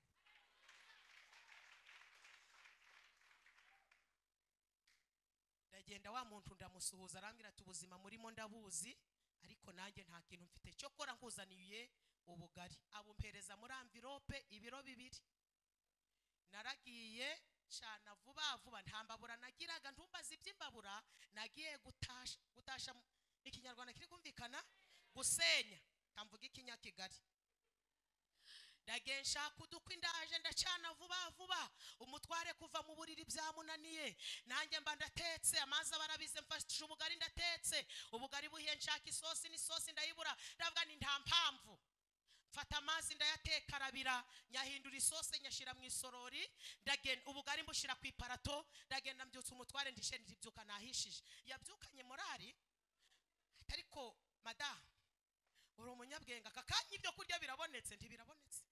ndagenda wa muntu ndamusuhuza arambwira ati ubuzima murimo ndabuzi ariko nanjye nta kintu mfite cyo kora nkuzaniye ubugari abumpereza muri amvirope ibiro bibiri naragiye cana vuba vuba nta mbabura nagiraga ntumbaze iby'imbabura nagiye gutasha gutasha mu- ikinyarwanda kiri kumvikana gusenya ntamvuga ikinyakigali ndagiye nshaka udukwi ndaje ndacana vuba vuba umutware kuva mu buriri byamunaniye nanjye mba ndatetse amazi aba arabize mfashe ubugari ndatetse ubugari buhiye nshaka isosi n'isosi ndayibura ndavuga ni nta mpamvu mfata amazi ndayateka arabira nyahindura isose nyashyira mu isorori ndagenda ubugari mbushyira ku iparato ndagenda mbyutsa umutware ndishenira ibyuka nahishije yabyukanye morari ariko madamu uri umunyabwenge aka kanya ibyo kurya birabonetse ntibirabonetse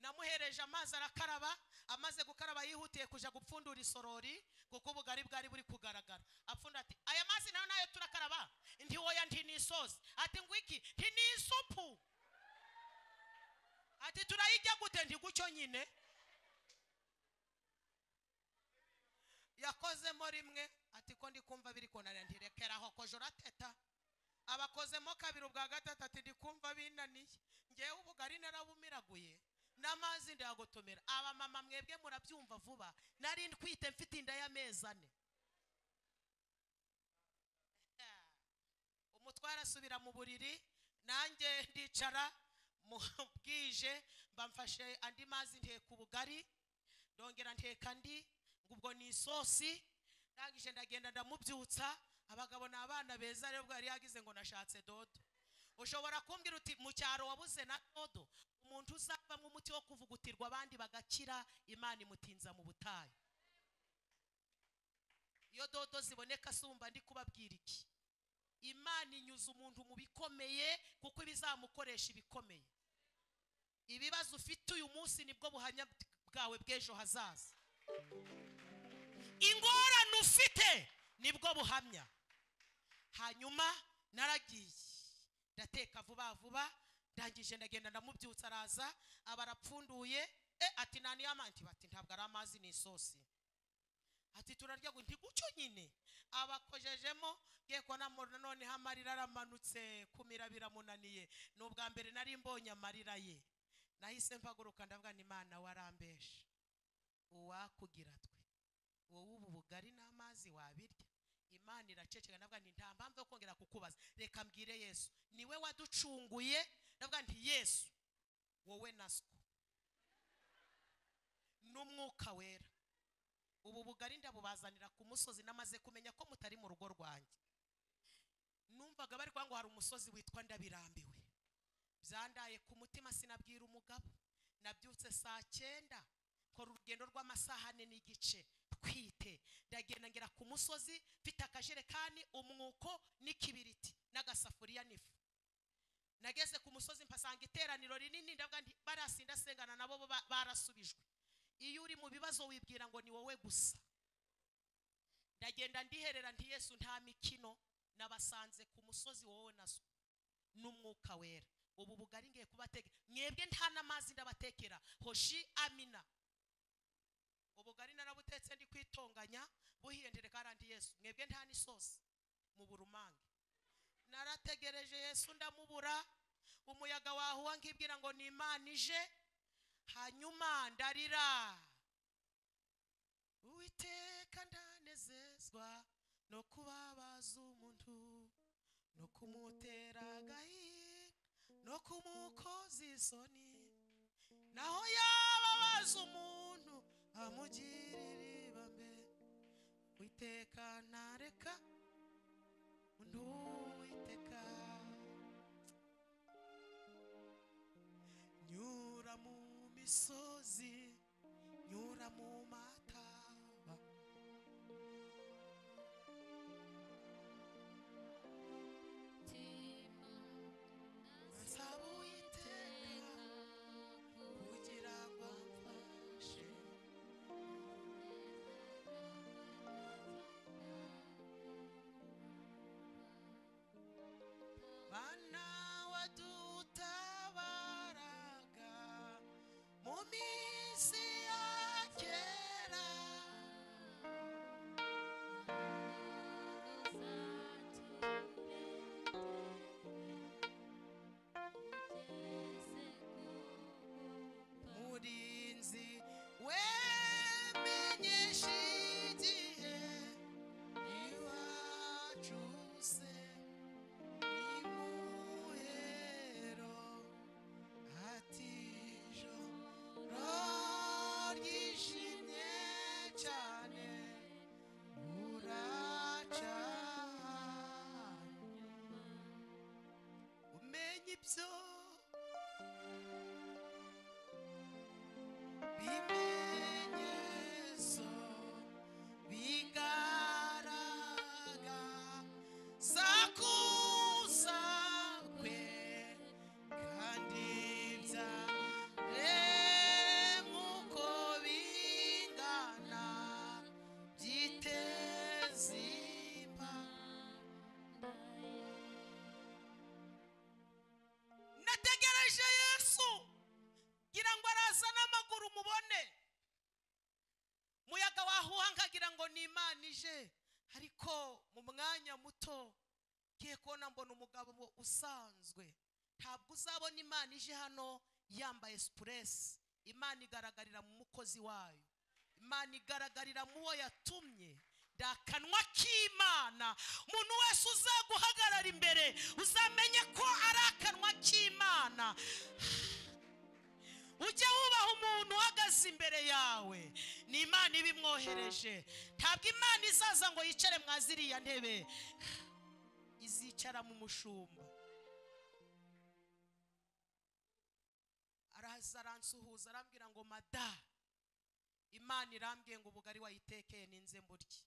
namuhereje amazi arakaraba amaze gukaraba yihutiye kujya gupfundura isorori kuko ubugari bwari buri kugaragara apfunda ati aya mazi nayo nayo turakaraba ndi woya nti ni isosi ati ngwiki nti ni isupu ati turayijya gute nti gucyo nyine yakozemo rimwe ati ko ndi kumva biri kunanira ntirekera aho kojo urateta abakozemo kabiri ubwa gatatu ati ndi kumva binaniye ngewe ubugari narabumiraguye n'amazi ndayagotomera abamama mwebwe murabyumva vuba nari ntwite mfite inda y'amezi ane umutware asubira mu buriri nanjye ndicara mu bwije mba mfashe andi mazi nteka ubugari ndongera nteka andi ngo ubwo ni isosi ndangije ndagenda ndamubyutsa abagabo ni abana beza rero bwari yagize ngo nashatse dodo ushobora kumbwira uti mu cyaro wabuze na dodo umuntu uzavamo umuti wo kuvugutirwa abandi bagakira imana imutinza mu butayu iyo dodo ziboneka sumba ndi kubabwira iki imana inyuza umuntu mu bikomeye kuko ibizamukoresha ibikomeye ibibazo ufite uyu munsi nibwo buhamya bwawe bw'ejo hazaza ingorane ufite nibwo buhamya hanyuma naragiye ndateka vuba vuba ndangije ndagenda ndamubyutsa araza aba arapfunduye e ati nani y'amanti bati ntabwo ari amazi ni isosi ati turarya ngo ntigucyo nyine abakojejemo ngiye kubona mo- noneho amarira aramanutse kumira biramunaniye ni ubwa mbere nari mbonye amarira ye nahise mpaguruka ndavuga ni imana warambeshe uwakugira twe wowe ubu bugari n'amazi wabirya imana iraceceka ndavuga nti nta mpamvu yo kongera kukubaza reka mbwire yesu niwe waducunguye ndavuga nti yesu wowe naswo n'umwuka wera ubu bugari ndabubazanira ku musozi namaze kumenya ko mutari mu rugo rwanjye numvaga bari kuvuga ngo hari umusozi witwa ndabirambiwe byandaye ku mutima sinabwira umugabo nabyutse saa cyenda kora urugendo rw'amasaha ane n'igice twite ndagenda ngera ku musozi mfite akajerekani umwuko n'ikibiriti n'agasafuriya n'ifu nageze ku musozi mpasanga iteraniro rinini ndavuga nti barasi ndasengana nabo bo ba- barasubijwe iyo uri mu bibazo wibwira ngo ni wowe gusa ndagenda ndiherera nti yesu nta mikino nabasanze ku musozi wowe na so n'umwuka wera ubu bugari ngiye kubatekera mwebwe nta n'amazi ndabatekera hoshi amina ubugari narabutetse ndi kwitonganya buhiye ndereka arandi yesu mwebwe nta n'isosi mubura umange narategereje yesu ndamubura umuyaga wahuha nkibwira ngo ni imana ije hanyuma ndarira uwiteka ndanezezwa no kubabaza umuntu no kumutera agahinda no kumukoza isoni naho yababaza umuntu amugirira ibambe uwiteka ntareka undi uwiteka nyura mu misozi nyura mu mataba nsaba uwiteka kugira ngo amfashe mana wadutabaraga mu minsi ya kera ariko mu mwanya muto ngiye kubona mbona umugabo usanzwe ntabwo uzabona imana ije hano yambaye sipuresi imana igaragarira mu mukozi wayo imana igaragarira mu wo yatumye akanwa k'imana umuntu wese uzaguhagarara imbere uzamenye ko ari akanwa k'imana ujye wubaha umuntu uhagaze imbere yawe ni imana ibimwohereje ntabwo imana izaza ngo yicare mwa ziriya ntebe izicara mu mushumba araza aransuhuza arambwira ngo mada imana irambwiye ngo ubugari wayitekeye ninze mburye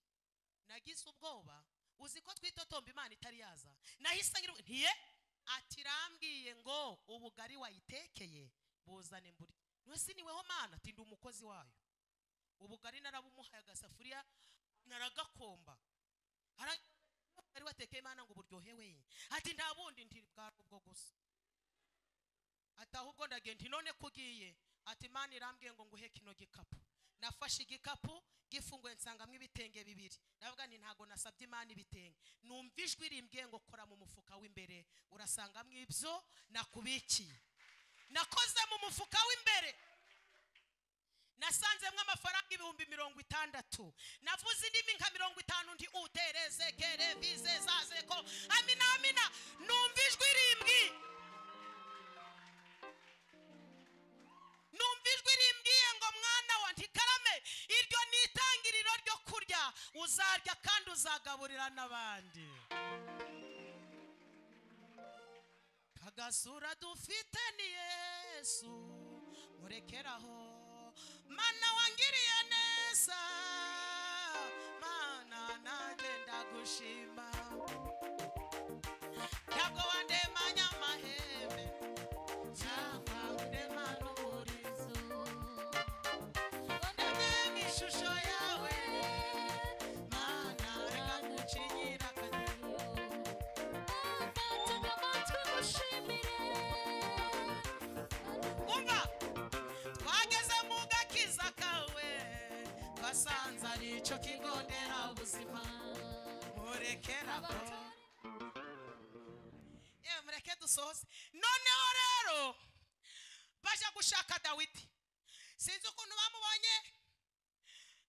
nagize ubwoba uzi ko twitotomba imana itari yaza nahise ngira ntiye ati irambwiye ngo ubugari wayitekeye buzane mburye ntusi niweho mana tindi umukozi wayo ubugari narabumuhaye agasafuriya naragakomba Ara- ari watekeye imana ngo buryohewe ati nta bundi nti bwari ubwo gusa ati ahubwo ndagenda nti none ko ugiye ati imana irambwiye ngo nguhe kino gikapu nafashe igikapu gifunguye nsangamo ibitenge bibiri navuga nti ntabwo nasabye imana ibitenge numva ijwi rimbwiye ngo kora mu mufuka w'imbere urasangamo ibyo nakubikiye nakoze mu mufuka w'imbere nasanzemo amafaranga ibihumbi mirongo itandatu navuze indimi nka mirongo itanu ndi utereze kere vize zaze ko amina amina numva ijwi rimbwi numva ijwi rimbwiye ngo mwana wa ntikarame iryo ni itangiriro ryo kurya uzarya kandi uzagaburira n'abandi kagasura dufite ni yesu murekeraho mana wangiriye neza mana nanjye ndagushima ntabwo wandemanya amahembe cyangwa ndemana umurizo ndemye mu ishusho yawe mana reka gucinyira akadubu umva twageze mu gakiza kawe twasanze ari icyo kigo nderabuzima murekera ko yewe mureke dusohoze noneho rero baje gushaka dawidi sinzi ukuntu bamubonye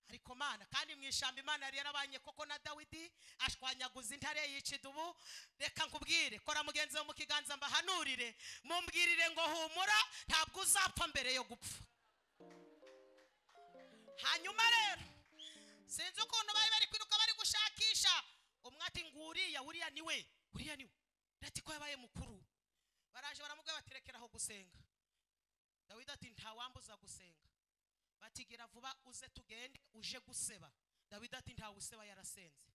ariko mana kandi mu ishyamba imana yari yarabanye koko na dawidi ashwanyaguza intare yica idubu reka nkubwire kora mugenzi we mu kiganza mbahanurire mumbwirire ngo humura ntabwo uzapfa mbere yo gupfa hanyuma rero sinzi ukuntu bari bari kwiruka bari gushakisha umwe ati nguriya uriya ni we uriya ni we ndati ko yabaye mukuru baraje baramubwira bati rekera aho gusenga dawidi ati ntawambuza gusenga batigira vuba uze tugende uje guseba dawidi ati ntawe useba yarasenze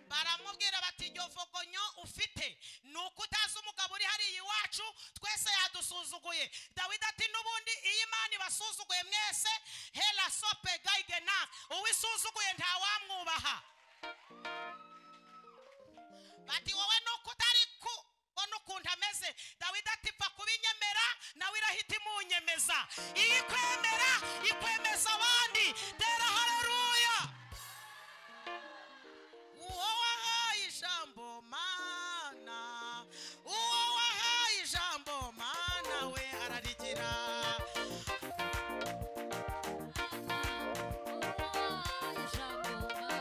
baramubwira bati iryo vogonyo ufite ni uko utazi umugabo uri hariya iwacu twese yadusuzuguye dawidi ati n'ubundi iyo imana ibasuzuguye mwese hera sope gayigena uwisuzuguye ntawamwubaha bati wowe ni uko utari kubona ukuntu ameze dawidi ati pfa kubinyemera nawe irahita imunyemeza iyo ikwemera ikwemeza abandi tera hareruya uwo wahaye ijambo mana uwo wahaye ijambo mana we ararigira Eh,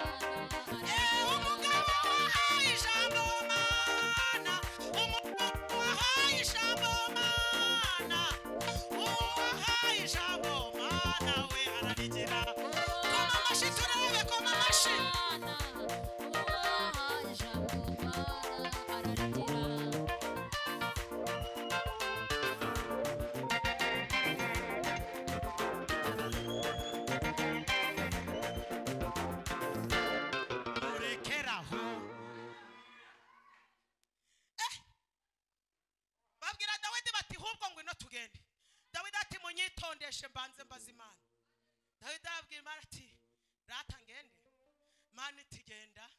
umugabo wahaye ijambo mana umugabo wahaye ijambo mana uwo wahaye ijambo mana we ararigira koma amashyi turebe koma amashyi murekeraho babwira dawidi bati hubwo ngwino tugende dawidi ati munyitondeshe mbanze mbaze imana dawidi arabwira imana ati rata ngende mana iti genda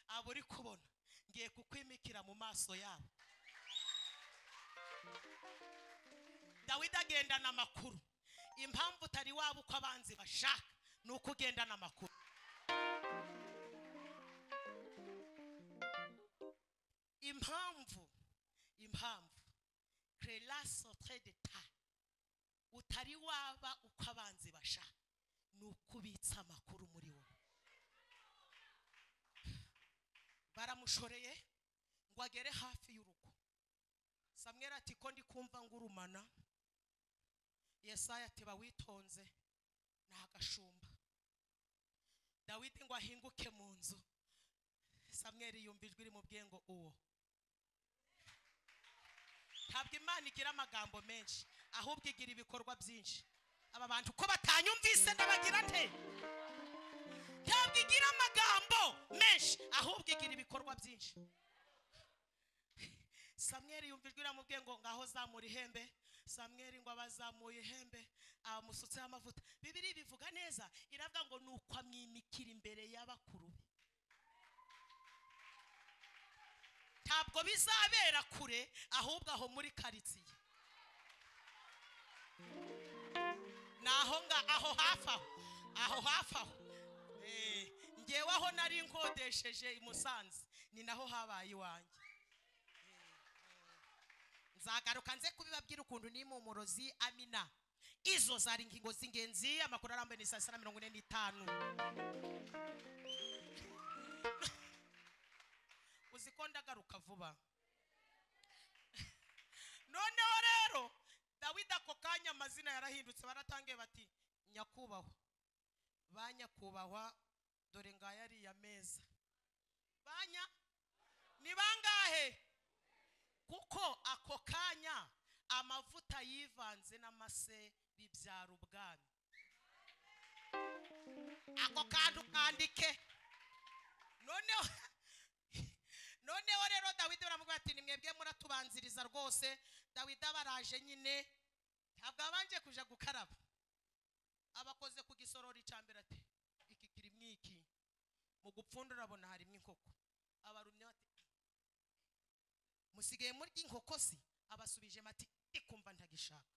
abo uri kubona ngiye kukwimikira mu maso yabo dawidi agendana amakuru impamvu utari waba uko abanzi bashaka ni uko ugendana amakuru impamvu impamvu relation très d'état utari waba uko abanzi bashaka ni uko ubitsa amakuru muri wowe baramushoreye ngo agere hafi y'urugo samwera ati ko ndi kumva ngurumana yesaya ati bawitonze ni agashumba dawidi ngo ahinguke mu nzu samweri yumva ijwi rimubwiye ngo uwo ntabwo imana igira amagambo menshi ahubwo igira ibikorwa byinshi aba bantu ko batanyumvise ntibagira nte ntabwo igira amagambo menshi ahubwo igira ibikorwa byinshi samweri yumva ijwi riramubwiye ngo ngaho zamura ihembe samweri ngo abazamuye ihembe abamusutseho amavuta bibiri bivuga neza iravuga ngo ni uko amwimikira imbere y'abakuru be ntabwo bizabera kure ahubwo aho muri karitsiye ni aho nga aho hafi aho aho hafi aho Eh, ngewe aho nari nkodesheje i musanze ni naho habaye iwanjye nzagaruka nze kubibabwira ukuntu nimumurozi amina izo zari ingingo z'ingenzi amakuru arambuye ni saa sita na mirongo ine n'itanu uzi ko ndagaruka vuba noneho rero dawidi ako kanya amazina yarahindutse baratangiye bati nyakubahwa ba nyakubahwa dore ngaya ariya meza banya ni bangahe kuko ako kanya amavuta yivanze n'amase bibyara ubwami ako kantu kandike noneho noneho rero dawidi baramubwira ati ni mwebwe muratubanziriza rwose dawidi abaraje nyine ntabwo abanje kuja gukaraba abakoze ku gisorori cya mbere ati iki kirimo iki mu gupfunda urabona harimo inkoko abarumye bati musigaye murya inkoko se abasubije mati ikumva ntagishaka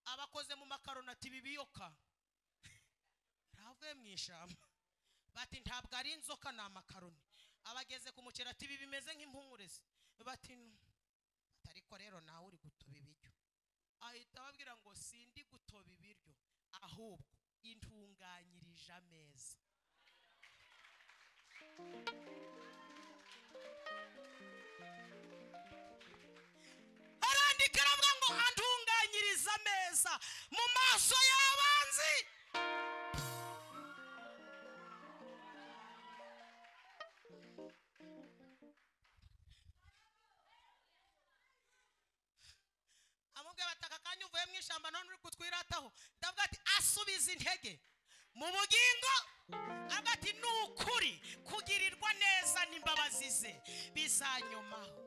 abakoze mu makaroni ati bibiyoka ntavuye mu ishyamba bati ntabwo ari inzoka ni amakaroni abageze ku muceri ati ibi bimeze nk'impungure se bati "Nu." Ati, ariko rero nawe uri gutoba ibiryo ahita ababwira ngo sindi gutoba ibiryo ahubwo intunganyirije ameza arandika aravuga ngo antunganyiriza ameza mu maso y'abanzi amubwira bati aka kanya uvuye mu ishyamba none uri kutwirataho ndavuga ati asubiza intege mu bugingo avuga ati ni ukuri kugirirwa neza n'imbabazi ze bizanyomaho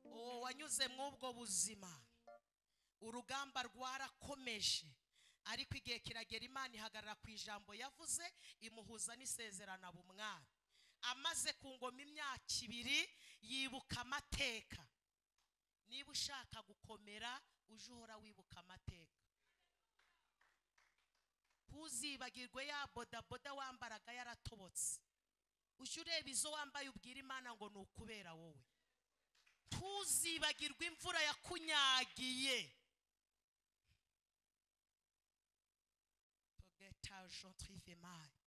uwo wanyuze mw'ubwo buzima urugamba rwarakomeje ariko igihe kiragera imana ihagarara ku ijambo yavuze imuhuza n'isezerana bumwami amaze ku ngoma imyaka ibiri yibuka amateka niba ushaka gukomera uje uhora wibuka amateka ntuzibagirwe ya bodaboda wambaraga yaratobotse ujye ureba izo wambaye ubwira imana ngo ni ukubera wowe ntuzibagirwe imvura yakunyagiye togeta jean trivemari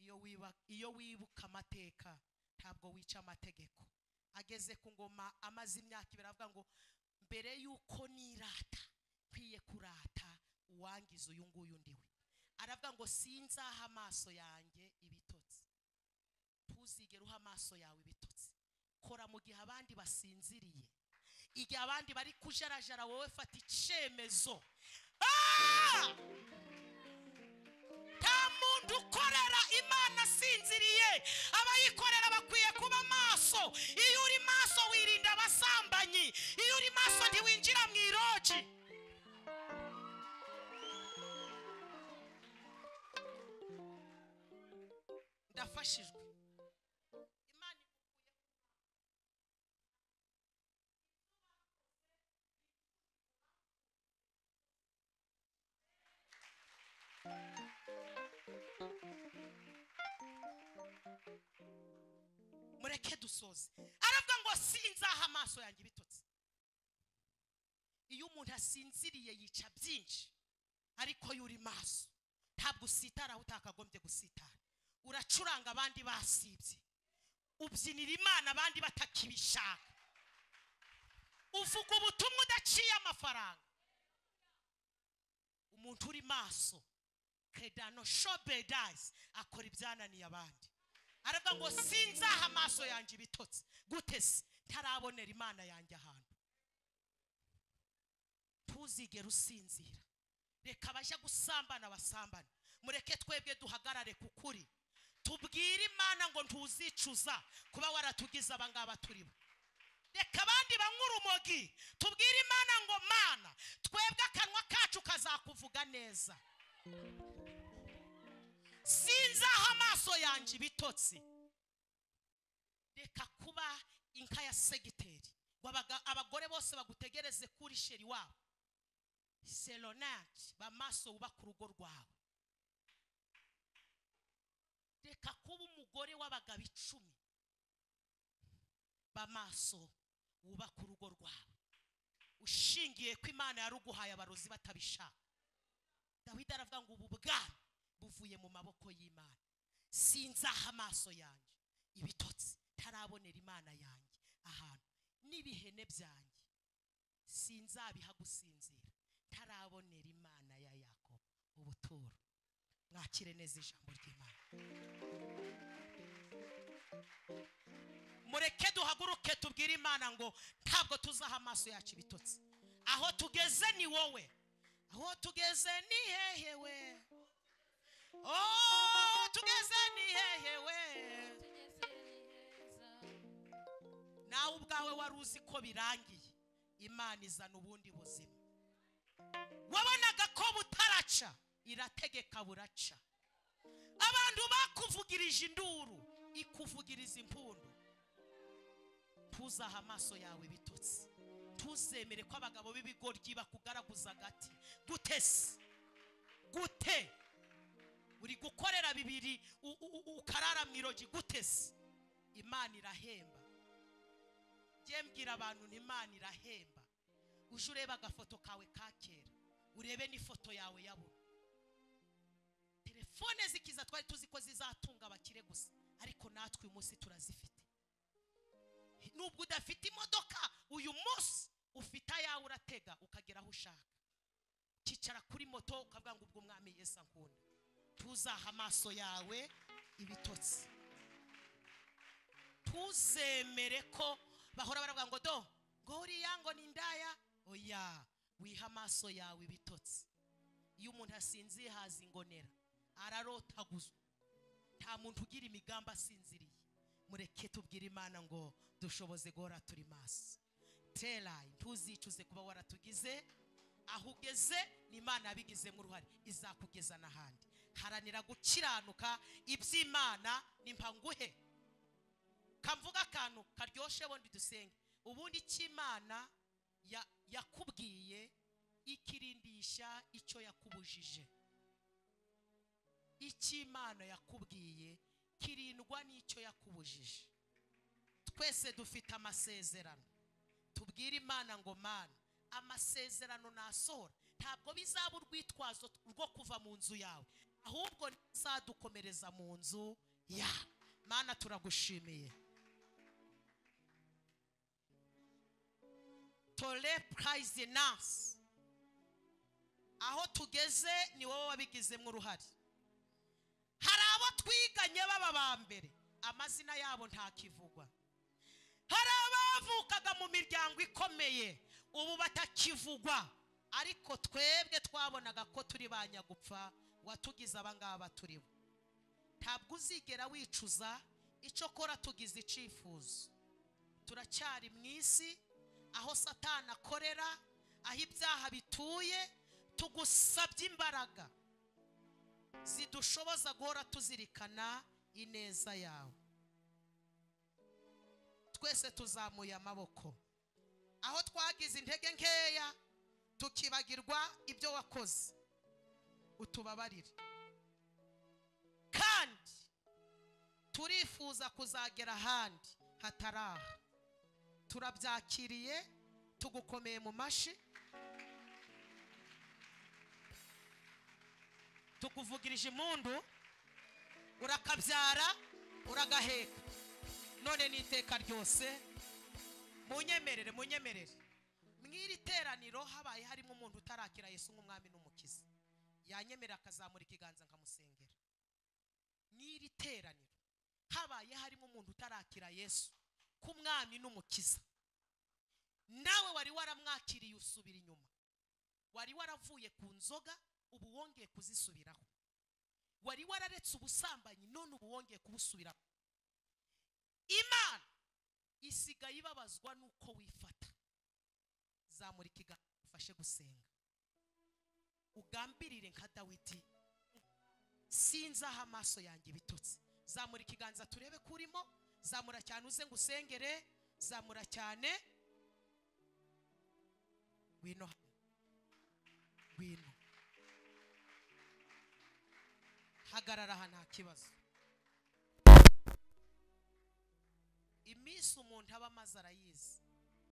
iyo wiba- iyo wibuka amateka ntabwo wica amategeko ageze ku ngoma amaze imyaka ibiri avuga ngo mbere y'uko nirata nkwiye kurata uwangiza uyu nguyu ndiwe aravuga ngo sinzaha amaso yanjye ibitotsi ntuzigere uha amaso yawe ibitotsi kora mu gihe abandi basinziriye igihe abandi bari kujarajara wowe fata icyemezo Ah! nta muntu ukorera imana asinziriye abayikorera bakwiye kuba maso iyo uri maso wirinda abasambanyi iyo uri maso ntiwinjira mu iroji ndafashijwe imana mureke dusoze aravuga ngo sinzaha amaso yanjye ibitotsi iyo umuntu asinziriye yica byinshi ariko yo uri maso ntabwo usitara aho utakagombye gusitara uracuranga abandi basibye ubyinira imana abandi batakibishaka uvuga ubutumwa udaciye amafaranga umuntu uri maso kedano shobedazi akora ibyananiye abandi aravuga ngo sinzaha amaso yanjye ibitotsi gute se ntarabonera imana yanjye ahantu ntuzigere usinzira reka abajya gusambana basambane mureke twebwe duhagarare ku kuri tubwire imana ngo ntuzicuza kuba waratugize abangaba turi bo reka abandi banywe urumogi tubwire imana ngo mana twebwe akanwa kacu kazakuvuga neza sinzaho amaso yanjye ibitotsi reka kuba inka ya segiteri ngo abaga- abagore bose bagutegereze kuri sheri wabo seronati bamaso wubaka urugo rwawe reka kuba umugore w'abagabo icumi bamaso wubaka urugo rwawe ushingiye ko imana yaruguhaye abarozi batabishaka dawidi aravuga ngo ubu bwami buvuye mu maboko y'imana sinzaha amaso yanjye ibitotsi ntarabonera imana yanjye ahantu n'ibihene byanjye sinzabiha gusinzira ntarabonera imana ya yakobo ubuturo mwakire neza ijambo ry'imana mureke duhaguruke tubwire imana ngo ntabwo tuzaha amaso yacu ibitotsi aho tugeze ni wowe aho tugeze ni hehe we oh tugeze ni hehe we nawe ubwawe wari uzi ko birangiye imana izana ubundi buzima wabonaga ko butaraca irategeka buraca abantu bakuvugirije induru ikuvugiriza impundu ntuzahe amaso yawe bitotsi ntuzemere ko abagabo b'ibigoryi bakugaraguza agati gute se gute uri gukorera bibiri u- u- u- ukarara mu irogi gute se imana irahemba njye mbwira abantu nti imana irahemba uje urebe agafoto kawe ka kera urebe n'ifoto yawe yabona telefone zikiza twari tuzi ko zizatunga abakire gusa ariko natwe uyu munsi turazifite nubwo udafite imodoka uyu munsi ufite ayawe uratega ukagera aho ushaka ukicara kuri moto ukavuga ngo ubwo umwami Yesu ankunda tuzaha amaso yawe ibitotsi ntuzemere ko bahora baravuga ngo do ngo uriya ngo ni indaya oya wiha amaso yawe ibitotsi iyo umuntu asinziye haza ingonera ararotaguzwa nta muntu ugira imigambi asinziriye mureke tubwire imana ngo dushoboze guhora turi maso terayi ntuzicuze kuba waratugize aho ugeze ni imana yabigizemo uruhare izakugeza n'ahandi haranira gukiranuka iby'imana nimpanguhe kamvuga akantu karyoshye bundi dusenge ubundi icyo imana ya- yakubwiye ikirindisha icyo yakubujije icyo imana yakubwiye kirindwa n'icyo yakubujije twese dufite amasezerano tubwire imana ngo mana amasezerano nasohora ntabwo bizaba urwitwazo rwo kuva mu nzu yawe ahubwo ntizadukomereza mu nzu yawe mana turagushimiye tore purayizi nasi aho tugeze ni wowe wabigizemo uruhare hari abo twiganye baba ba mbere amazina yabo ntakivugwa hari abavukaga mu miryango ikomeye ubu batakivugwa ariko twebwe twabonaga ko turi ba nyagupfa watugize abangaba turi bo ntabwo uzigera wicuza icyo kora tugize icyifuzo turacyari mu isi aho satani akorera aho ibyaha bituye tugusabye imbaraga zidushoboza guhora tuzirikana ineza yawe twese tuzamuye amaboko aho twagize intege nkeya tukibagirwa ibyo wakoze utubabarire kandi turifuza kuzagera ahandi hatari aha turabyakiriye tugukomeye mu mashi tukuvugirije impundu urakabyara uragaheka none ni iteka ryose munyemerere munyemerere mw'iri teraniro habaye harimo umuntu utarakira yesu nk'umwami n'umukiza yanyemerera akazamura ikiganza nkamusengera n'iri teraniro habaye harimo umuntu utarakira yesu k'umwami n'umukiza nawe wari waramwakiriye usubira inyuma wari waravuye ku nzoga ubu wongeye kuzisubiraho wari wararetse ubusambanyi none ubu wongeye kubusubiraho imana isigaye ibabazwa n'uko wifata zamura ikiganza ufashe gusenga ugambirire nka dawidi sinzaho amaso yanjye ibitotsi zamura ikiganza turebe ko urimo zamura cyane uze ngo usengere zamura cyane wino hano wino hagarara aha nta kibazo iminsi umuntu aba amaze arayizi